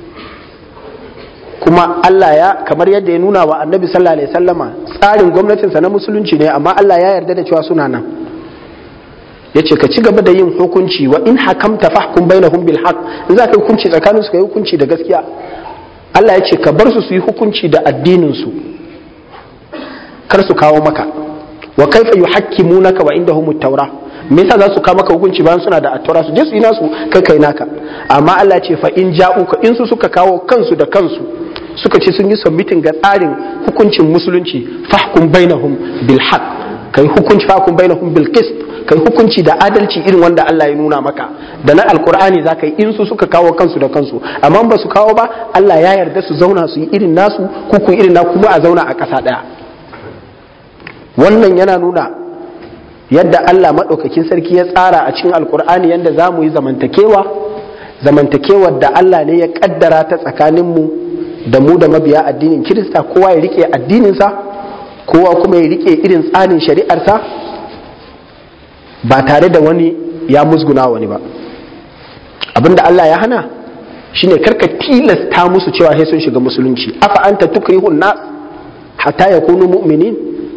kuma Allah ya kamar yadda ya nuna wa annabi sallallahu alaihi sallama tsarin gwamnatinsa na musulunci ne amma Allah ya yarda da cewa suna nan ya ce ka ci gaba da yin hukunci wa in hakamta fahkum bainahum bil haqq in za ka yi hukunci tsakanin su ka yi hukunci da gaskiya Allah ya ce ka bar su su yi hukunci da addinin su kar su kawo maka wa kaifa yuhakkimunaka wa indahum at-taura me yasa za su kawo maka hukunci bayan suna da at-taura su je su yi nasu kai kai naka amma Allah ya ce fa in ja'uka in su suka kawo kansu da kansu suka ce sun yi submitting ga tsarin hukuncin musulunci fahkum bainahum bil haqq kai hukunci fahkum bainahum bil qist kai hukunci da adalci irin wanda Allah ya nuna maka da na alkur'ani za ka yi in su suka kawo kansu da kansu amma ba su kawo ba Allah ya yarda su zauna su yi irin nasu kuku irin na kuma a zauna a ƙasa ɗaya wannan yana nuna yadda Allah maɗaukakin sarki ya tsara a cikin alkur'ani yadda za mu yi zamantakewa zamantakewar da Allah ne ya ƙaddara ta tsakaninmu da mu da mabiya addinin kirista kowa ya rike addininsa kowa kuma ya rike irin tsarin shari'arsa ba tare da wani ya musguna wani ba abinda Allah ya hana shine karka tilasta musu cewa sai sun shiga musulunci afa anta tukrihun nas hatta yakunu mu'minin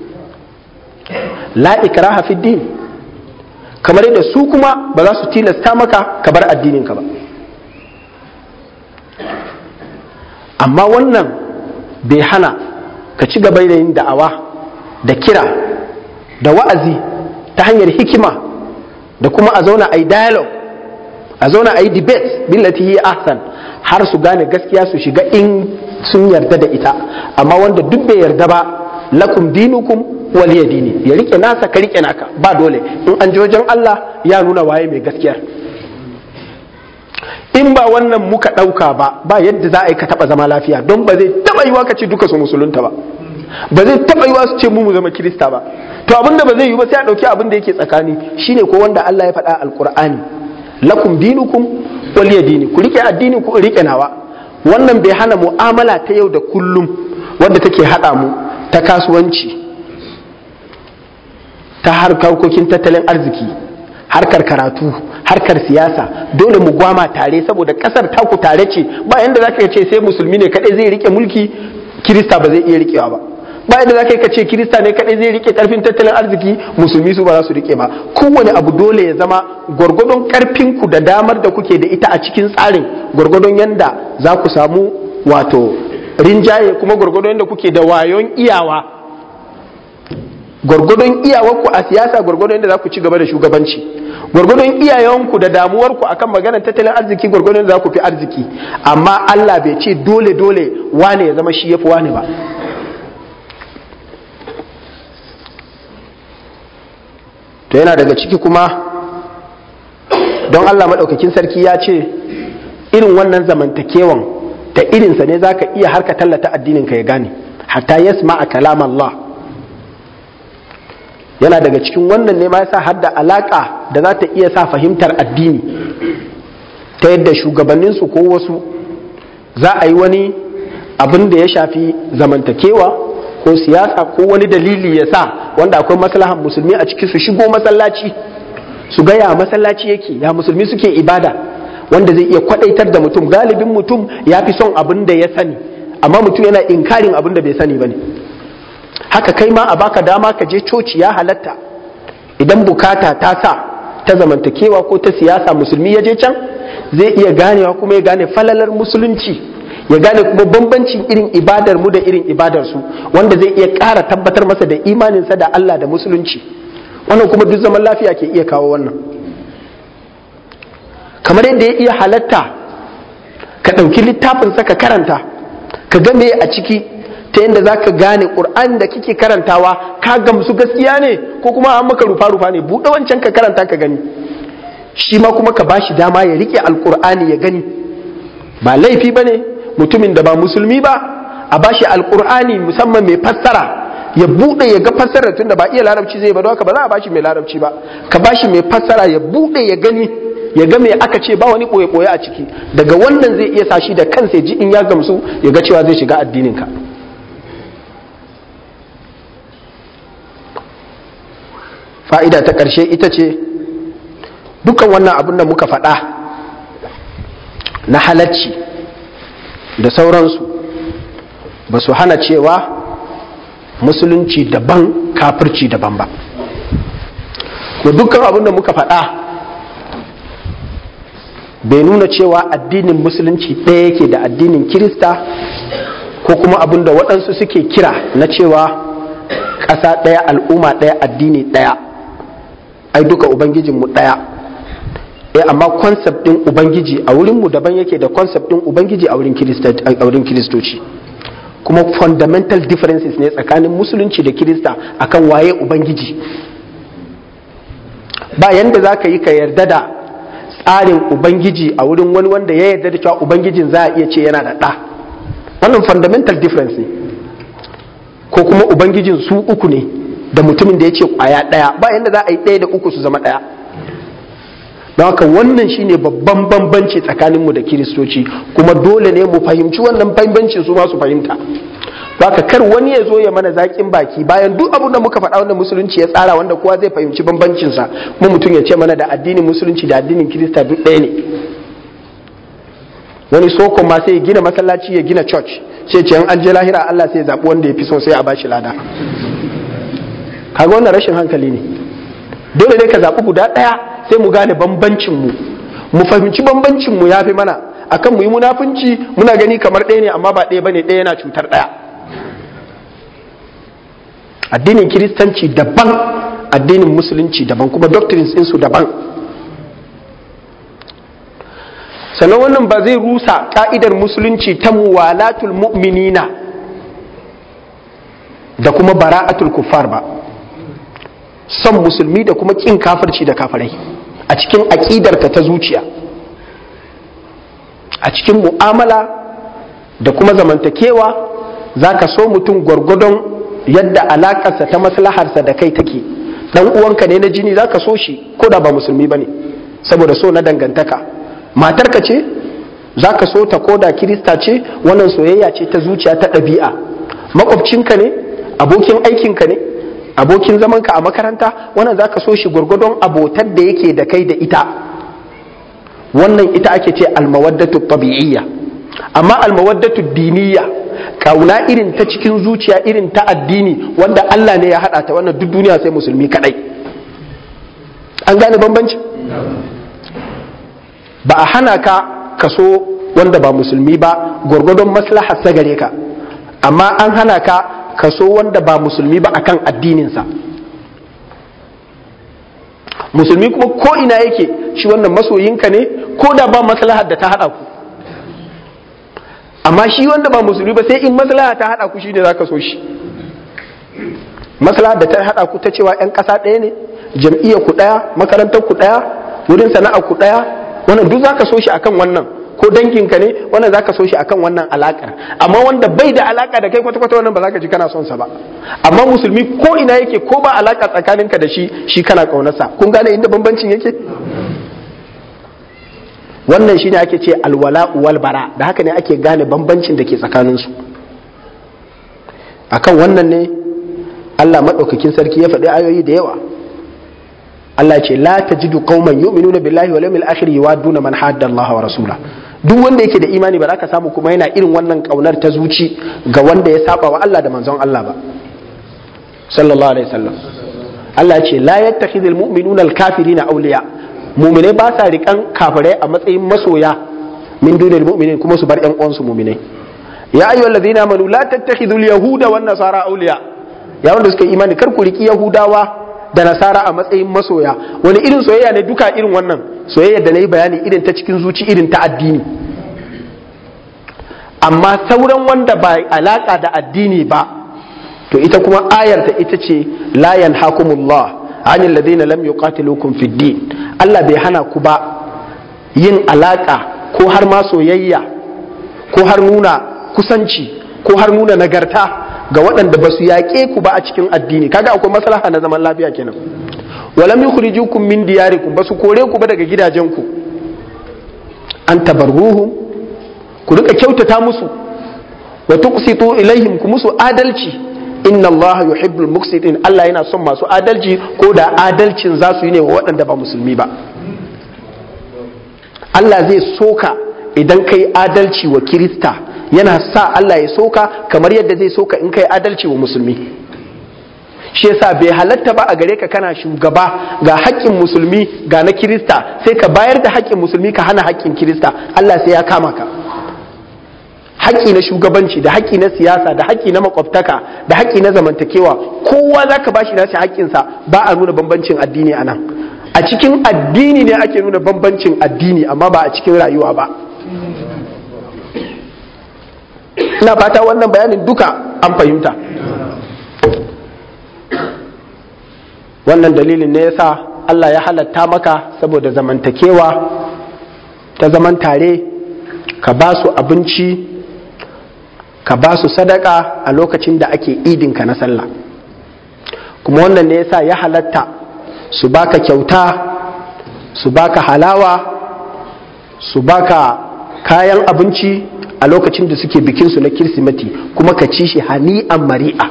la ikraha fi din kamar yadda su kuma ba za su tilasta maka ka bar addinin ka ba amma wannan bai hana ka ci gaba da yin da'awa da kira da wa'azi ta hanyar hikima da kuma a zauna a yi dialogue a zauna a yi debate billati hi ahsan har su gane gaskiya su shiga in sun yarda da ita amma wanda duk bai yarda ba lakum dinukum waliya dini ya rike nasa ka rike naka ba dole in an ji wajen Allah ya nuna waye mai gaskiyar in ba wannan muka ɗauka ba ba yadda za a yi ka taɓa zama lafiya don ba zai taɓa yiwa ka ce duka su musulunta ba ba zai taɓa yiwa su ce mu mu zama kirista ba to abinda ba zai yi ba sai a ɗauki abin da yake tsakani shine ko wanda Allah ya faɗa alƙur'ani lakum dinukum waliya dini ku rike addini ku rike nawa wannan bai hana mu'amala ta yau da kullum wadda take haɗa mu ta kasuwanci ta harkokin tattalin arziki harkar karatu harkar siyasa dole mu gwama tare saboda kasar taku tare ce ba yanda zaka ce sai musulmi ne kadai zai rike mulki kirista ba zai iya rikewa ba ba yanda zaka ka ce kirista ne kadai zai rike karfin tattalin arziki musulmi su ba za su rike ba kowane abu dole ya zama gwargwadon karfin ku da damar da kuke da ita a cikin tsarin gwargwadon yanda za ku samu wato rinjaye kuma gwargwadon yanda kuke da wayon iyawa gwargwadon iyawarku a siyasa gwargwadon yadda za ku ci gaba da shugabanci gwargwadon iyayenku da damuwarku akan maganar tattalin arziki gwargwadon yadda za ku fi arziki amma Allah bai ce dole dole wane ya zama shi yafi wane ba to yana daga ciki kuma don Allah maɗaukakin sarki ya ce irin wannan zamantakewan ta irinsa ne za ka iya harka tallata addininka ya gane hatta yasma a kalam Allah yana daga cikin wannan ne ma yasa har da alaka da za ta iya sa fahimtar addini ta yadda shugabanninsu ko wasu za a yi wani abin da ya shafi zamantakewa ko siyasa ko wani dalili ya sa wanda akwai maslahan musulmi a ciki su shigo masallaci su ga ya masallaci yake ya musulmi suke ibada wanda zai iya kwadaitar da mutum galibin mutum ya fi son abin da ya sani amma mutum yana inkarin abin da bai sani ba ne haka kai ma a baka dama ka je coci ya halatta idan bukata ta sa ta zamantakewa ko ta siyasa musulmi ya je can zai iya ganewa kuma ya gane falalar musulunci ya gane kuma bambancin irin ibadar mu da irin ibadar su wanda zai iya ƙara tabbatar masa da imaninsa da Allah da musulunci wannan kuma duk zaman lafiya ke iya kawo wannan kamar yadda ya iya halatta ka ɗauki littafinsa ka karanta ka ga me a ciki ta yadda za ka gane ƙur'an da kike karantawa ka gamsu gaskiya ne ko kuma an maka rufa-rufa ne buɗe wancan ka karanta ka gani shi ma kuma ka ba shi dama ya rike alƙur'ani ya gani ba laifi ba ne mutumin da ba musulmi ba a ba shi alƙur'ani musamman mai fassara ya buɗe ya ga fassara tun da ba iya larabci zai ba don haka ba za a ba shi mai larabci ba ka ba shi mai fassara ya buɗe ya gani ya ga me aka ce ba wani ɓoye-ɓoye a ciki daga wannan zai iya sa shi da kansa ji in ya gamsu ya ga cewa zai shiga addinin ka fa'ida ta ƙarshe ita ce dukan wannan abin da muka faɗa na halacci da sauransu ba su hana cewa musulunci daban kafirci daban ba da dukkan abin da muka faɗa bai nuna cewa addinin musulunci ɗaya yake da addinin kirista ko kuma abin da waɗansu suke kira na cewa ƙasa ɗaya al'umma ɗaya addini ɗaya ai duka ubangijinmu ɗaya eh amma concept ɗin ubangiji a wurinmu daban yake da concept ɗin ubangiji a wurin kiristoci kuma fundamental differences ne tsakanin musulunci da kirista akan waye ubangiji ba yanda za ka yi ka yarda da tsarin ubangiji a wurin wani wanda ya yarda da cewa ubangijin za a iya ce yana da ɗa wannan fundamental difference ne ko kuma ubangijin su uku ne da mutumin da ya ce kwaya ɗaya ba yadda za a yi ɗaya da uku su zama ɗaya don haka wannan shine babban bambanci tsakaninmu da kiristoci kuma dole ne mu fahimci wannan bambancin su ma su fahimta baka kar wani ya zo ya mana zaƙin baki bayan duk abin da muka faɗa wanda musulunci ya tsara wanda kowa zai fahimci bambancinsa kuma mutum ya ce mana da addinin musulunci da addinin kirista duk ɗaya ne wani sokon ma sai ya gina masallaci ya gina church sai ce an je lahira Allah sai ya zaɓi wanda ya fi so sai a bashi lada kaga wannan rashin hankali ne dole ne ka zaɓi guda ɗaya sai mu gane bambancin mu mu fahimci bambancin mu yafi mana akan mu yi munafunci muna gani kamar ɗaya ne amma ba ɗaya bane ɗaya yana cutar ɗaya addinin kiristanci daban addinin musulunci daban kuma doctrines su daban sannan wannan ba zai rusa ka'idar musulunci ta muwalatul mu'minina da kuma bara'atul kuffar ba son musulmi da kuma kin kafirci da kafirai a cikin aƙidarka ta zuciya a cikin mu'amala da kuma zamantakewa za ka so mutum gwargwadon yadda alakarsa ta maslaharsa da kai take dan uwanka ne na jini za ka so shi ko da ba musulmi ba ne saboda so na dangantaka matarka ce za ka so ta koda kirista ce wannan soyayya ce ta zuciya ta ɗabi'a makwabcinka ne abokin aikinka ne abokin zamanka a makaranta wannan za ka so shi gwargwadon abotar da yake da kai da ita wannan ita ake ce almawaddatu tabi'iyya amma almawaddatu diniyya kauna irin ta cikin zuciya irin ta addini wanda Allah ne ya hada ta wannan duk duniya sai musulmi kadai an gane bambanci ba a hana ka kaso wanda ba musulmi ba gwargwadon maslahar sa gare ka amma an hana ka kaso wanda ba musulmi ba akan addininsa musulmi kuma ko ina yake shi wannan masoyinka ne ko da ba maslahar da ta hada ku amma shi wanda ba musulmi ba sai in maslaha ta hada ku shine zaka so shi maslaha da ta hada ku ta cewa yan kasa ɗaya ne jam'iyyar ku ɗaya makarantar ku ɗaya wurin sana'a ku ɗaya wannan duk zaka so shi akan wannan ko danginka ne wannan zaka so shi akan wannan alakar amma wanda bai da alaka da kai kwata kwata wannan ba zaka ji kana son sa ba amma musulmi ko ina yake ko ba alaka tsakaninka da shi shi kana kaunarsa kun gane inda bambancin yake wannan shine ake ce alwala wal bara da haka ne ake gane bambancin da ke tsakaninsu akan wannan ne Allah maɗaukakin sarki ya faɗi ayoyi da yawa Allah ce la tajidu qauman yu'minuna billahi wal yawmil akhir yuwadduna man hadda Allah wa rasula duk wanda yake da imani ba za ka samu kuma yana irin wannan kaunar ta zuci ga wanda ya saba wa Allah da manzon Allah ba sallallahu alaihi wasallam Allah ce la yattakhidhul mu'minuna al-kafirina awliya mu'minai ba sa rikan kafirai a matsayin masoya min dunil mu'minin kuma su bar ƴan uwansu mu'minai ya ayyuhal ladina amanu la tattakhidhul yahuda wan nasara awliya ya wanda suka imani kar ku riki yahudawa da nasara a matsayin masoya wani irin soyayya ne duka irin wannan soyayya da na yi bayani irin ta cikin zuci irin ta addini amma sauran wanda ba alaka da addini ba to ita kuma ayar ta ita ce la yanhakumullah anil ladina lam yuqatilukum fid din Allah bai hana ku ba yin alaka ko har ma soyayya ko har nuna kusanci ko har nuna nagarta ga waɗanda ba su yaƙe ku ba a cikin addini kaga akwai maslaha na zaman lafiya kenan walam yukhrijukum min diyarikum ba su kore ku ba daga gidajenku an tabarruhum ku rika kyautata musu wa tuqsitu ilaihim ku musu adalci inna allaha yuhibbul muqsitin Allah yana son masu adalci ko da adalcin za su yi ne wa waɗanda ba musulmi ba Allah zai soka idan kai adalci wa kirista yana sa Allah ya soka kamar yadda zai soka in kai adalci wa musulmi shi yasa bai halatta ba a gare ka kana shugaba ga haƙƙin musulmi ga na kirista sai ka bayar da haƙƙin musulmi ka hana haƙƙin kirista Allah sai ya kama ka haƙƙi na shugabanci da haƙƙi na siyasa da haƙƙi na makwabtaka da haƙƙi na zamantakewa kowa za ka bashi nashi haƙƙinsa ba a nuna bambancin addini a nan a cikin addini ne ake nuna bambancin addini amma ba a cikin rayuwa ba ina fata wannan bayanin duka an fahimta wannan dalilin ne yasa Allah ya halatta maka saboda zamantakewa ta zaman tare ka ba su abinci ka ba su sadaka a lokacin da ake idinka na sallah kuma wannan ne yasa ya halatta su baka kyauta su baka halawa su baka kayan abinci a lokacin da suke bikinsu na kirsimeti kuma ka ci shi hani'an mari'a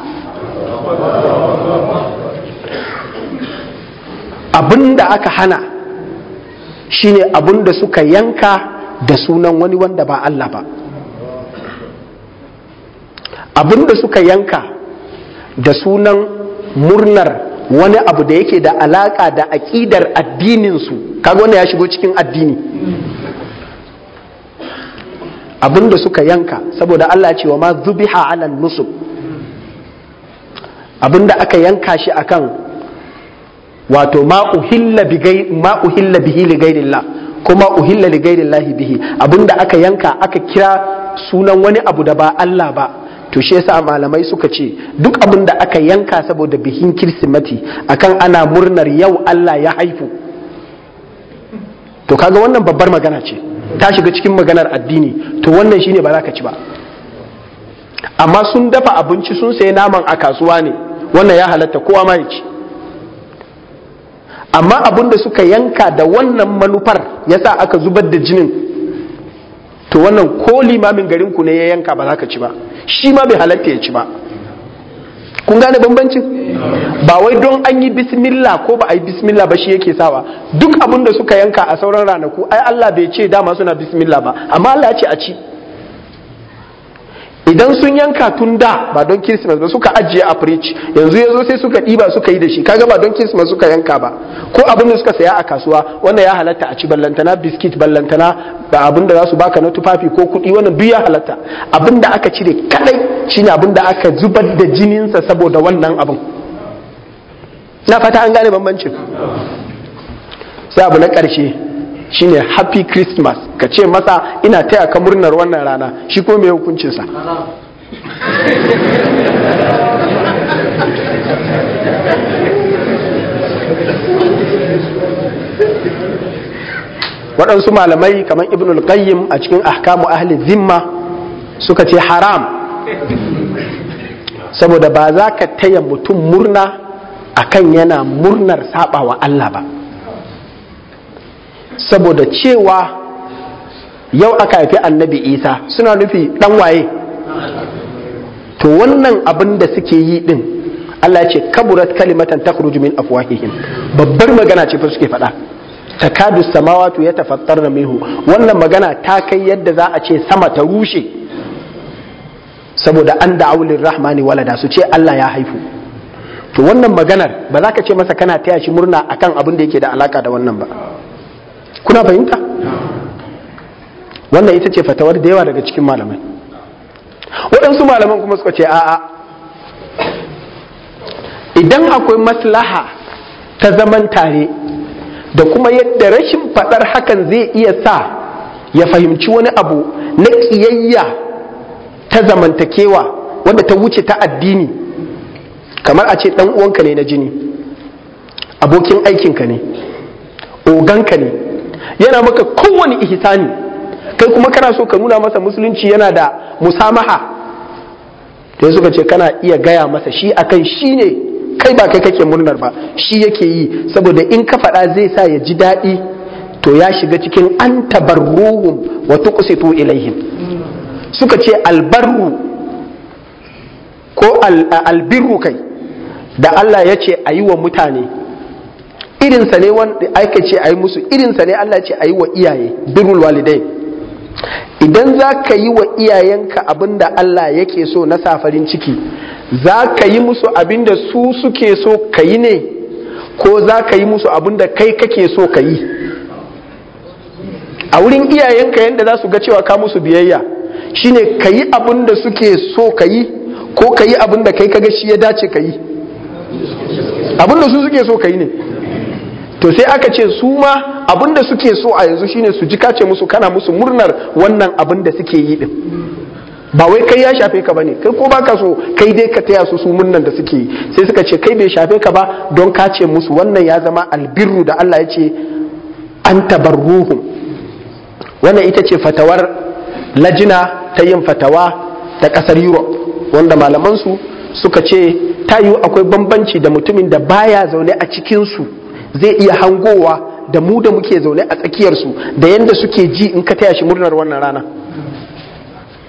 abin da aka hana shine abin da suka yanka da sunan wani wanda ba Allah ba abin da suka yanka da sunan murnar wani abu da yake da alaka da aƙidar addininsu kaga wanda ya shigo cikin addini abin da suka yanka saboda Allah ce wa ma zubiha ala nusub abin da aka yanka shi akan wato ma uhilla bihi li gairillah kuma uhilla li gairillahi bihi abin da aka yanka aka kira sunan wani abu da ba Allah ba to shi yasa malamai suka ce duk abin da aka yanka saboda bikin kirsimati akan ana murnar yau Allah ya haifu to kaga wannan babbar magana ce ta shiga cikin maganar addini to wannan shine ba za ka ci ba amma sun dafa abinci sun sayi naman a kasuwa ne wannan ya halatta kowa ma ya ci amma abin da suka yanka da wannan manufar yasa aka zubar da jinin to wannan ko limamin garinku ne ya yanka ba za ka ci ba shi ma bai halatta ya ci ba kun gane bambancin ba wai don an yi bismillah ko ba a yi bismillah ba shi yake sawa duk abin da suka yanka a sauran ranaku ai Allah bai ce dama suna bismillah ba amma Allah ya ce a ci idan sun yanka tun da ba don Christmas ba suka ajiye a fridge yanzu ya zo sai suka ɗiba suka yi da shi kaga ba don Christmas suka yanka ba ko abin da suka saya a kasuwa wannan ya halatta a ci ballantana biskit ballantana da abin da za su baka na tufafi ko kuɗi wannan duk ya halatta abin da aka cire kadai shine abin da aka zubar da jininsa saboda wannan abin na fata an gane bambancin sai abu na ƙarshe shine happy christmas ka ce masa ina taya ka murnar wannan rana shi ko mai hukuncinsa waɗansu malamai kamar ibn al-qayyim a cikin ahkamu ahli zimma suka ce haram saboda ba za ka taya mutum murna akan yana murnar saba wa Allah ba saboda cewa yau aka haifi annabi isa suna nufi dan waye to wannan abin da suke yi din Allah ya ce kaburat kalimatan takhruju min afwahihim babbar magana ce fa suke faɗa takadu samawatu yatafattarna minhu wannan magana ta kai yadda za a ce sama ta rushe saboda an da aulin rahmani walada su ce Allah ya haifu to wannan maganar ba za ka ce masa kana taya shi murna akan abin da yake da alaka da wannan ba kuna fahimta wannan ita ce fatawar da yawa daga cikin malamai waɗansu malaman kuma suka ce a'a idan akwai maslaha ta zaman tare da kuma yadda rashin faɗar hakan zai iya sa ya fahimci wani abu na ƙiyayya ta zamantakewa wanda ta wuce ta addini kamar a ce ɗan uwanka ne na jini abokin aikinka ne oganka ne yana maka kowane ihsani kai kuma kana so ka nuna masa musulunci yana da musamaha da suka ce kana iya gaya masa shi akan shi ne kai ba kai kake murnar ba shi yake yi saboda in ka faɗa zai sa ya ji daɗi to ya shiga cikin an tabarruhum wa tuqsitu ilaihim suka ce albarru ko albirru kai da Allah ya ce a yi wa mutane irinsa ne wanda aka ce a yi musu irinsa ne Allah ce a yi wa iyaye birrul walidai idan za ka yi wa iyayenka abin da Allah yake so na sa farin ciki za ka yi musu abin da su suke so ka yi ne ko za ka yi musu abin da kai kake so ka yi a wurin iyayenka yadda za su ga cewa ka musu biyayya shine ka yi abin da suke so ka yi ko ka yi abin da kai kaga shi ya dace ka yi abin da su suke so ka yi ne to sai aka ce su ma abin da suke so a yanzu shine su ji kace musu kana musu murnar wannan abin da suke yi din ba wai kai ya shafe ka bane kai ko baka so kai dai ka taya su su murnan da suke yi sai suka ce kai bai shafe ka ba don ka ce musu wannan ya zama albirru da Allah ya ce an tabarruhum wannan ita ce fatawar lajina ta yin fatawa ta kasar Europe wanda malamansu suka ce ta yiwu akwai bambanci da mutumin da baya zaune a cikinsu zai iya hangowa da mu da muke zaune a tsakiyarsu da yadda suke ji in ka taya shi murnar wannan rana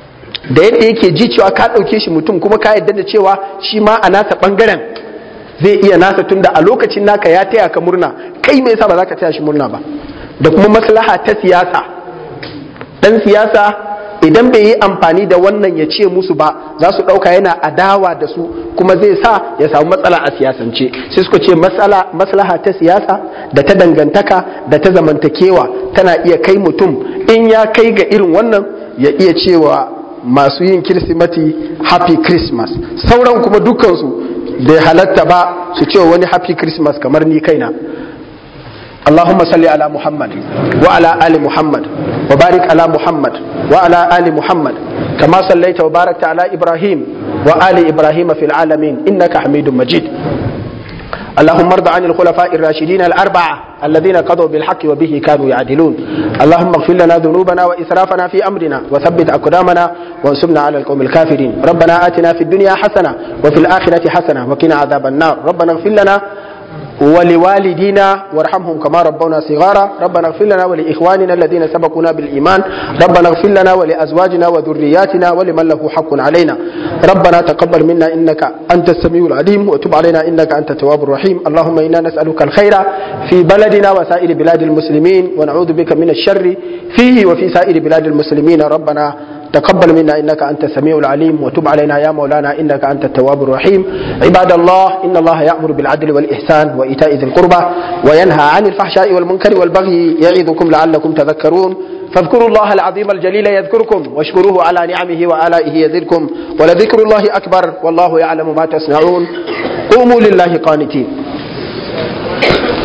da yadda yake ji cewa ka ɗauke shi mutum kuma ka yadda da cewa shi ma a nasa ɓangaren zai iya nasa tunda a lokacin naka ya taya ka murna kai me yasa ba za ka taya shi murna ba da kuma maslaha ta siyasa dan siyasa idan bai yi amfani da wannan ya ce musu ba za su ɗauka yana adawa da su kuma zai sa ya samu matsala a siyasance sai suka ce maslaha ta siyasa da ta dangantaka da ta zamantakewa tana iya kai mutum in ya kai ga irin wannan ya iya cewa masu yin kirsimati happy christmas sauran kuma dukansu bai halatta ba su ce wani happy christmas kamar ni kaina اللهم صل على محمد وعلى آل محمد وبارك على محمد وعلى آل محمد كما صليت وباركت على إبراهيم وآل إبراهيم في العالمين إنك حميد مجيد اللهم ارض عن الخلفاء الراشدين الأربعة الذين قضوا بالحق وبه كانوا يعدلون اللهم اغفر لنا ذنوبنا وإسرافنا في أمرنا وثبت أقدامنا وانصرنا على القوم الكافرين ربنا آتنا في الدنيا حسنة وفي الآخرة حسنة وقنا عذاب النار ربنا اغفر لنا ولوالدينا وارحمهم كما ربونا صغارا ربنا اغفر لنا ولإخواننا الذين سبقونا بالإيمان ربنا اغفر لنا ولأزواجنا وذرياتنا ولمن له حق علينا ربنا تقبل منا إنك أنت السميع العليم وتب علينا إنك أنت التواب الرحيم اللهم إنا نسألك الخير في بلدنا وسائر بلاد المسلمين ونعوذ بك من الشر فيه وفي سائر بلاد المسلمين ربنا تقبل منا انك انت السميع العليم وتب علينا يا مولانا انك انت التواب الرحيم عباد الله ان الله يامر بالعدل والاحسان وايتاء ذي القربى وينهى عن الفحشاء والمنكر والبغي يعظكم لعلكم تذكرون فاذكروا الله العظيم الجليل يذكركم واشكروه على نعمه والائه يزدكم ولذكر الله اكبر والله يعلم ما تصنعون قوموا لله قانتين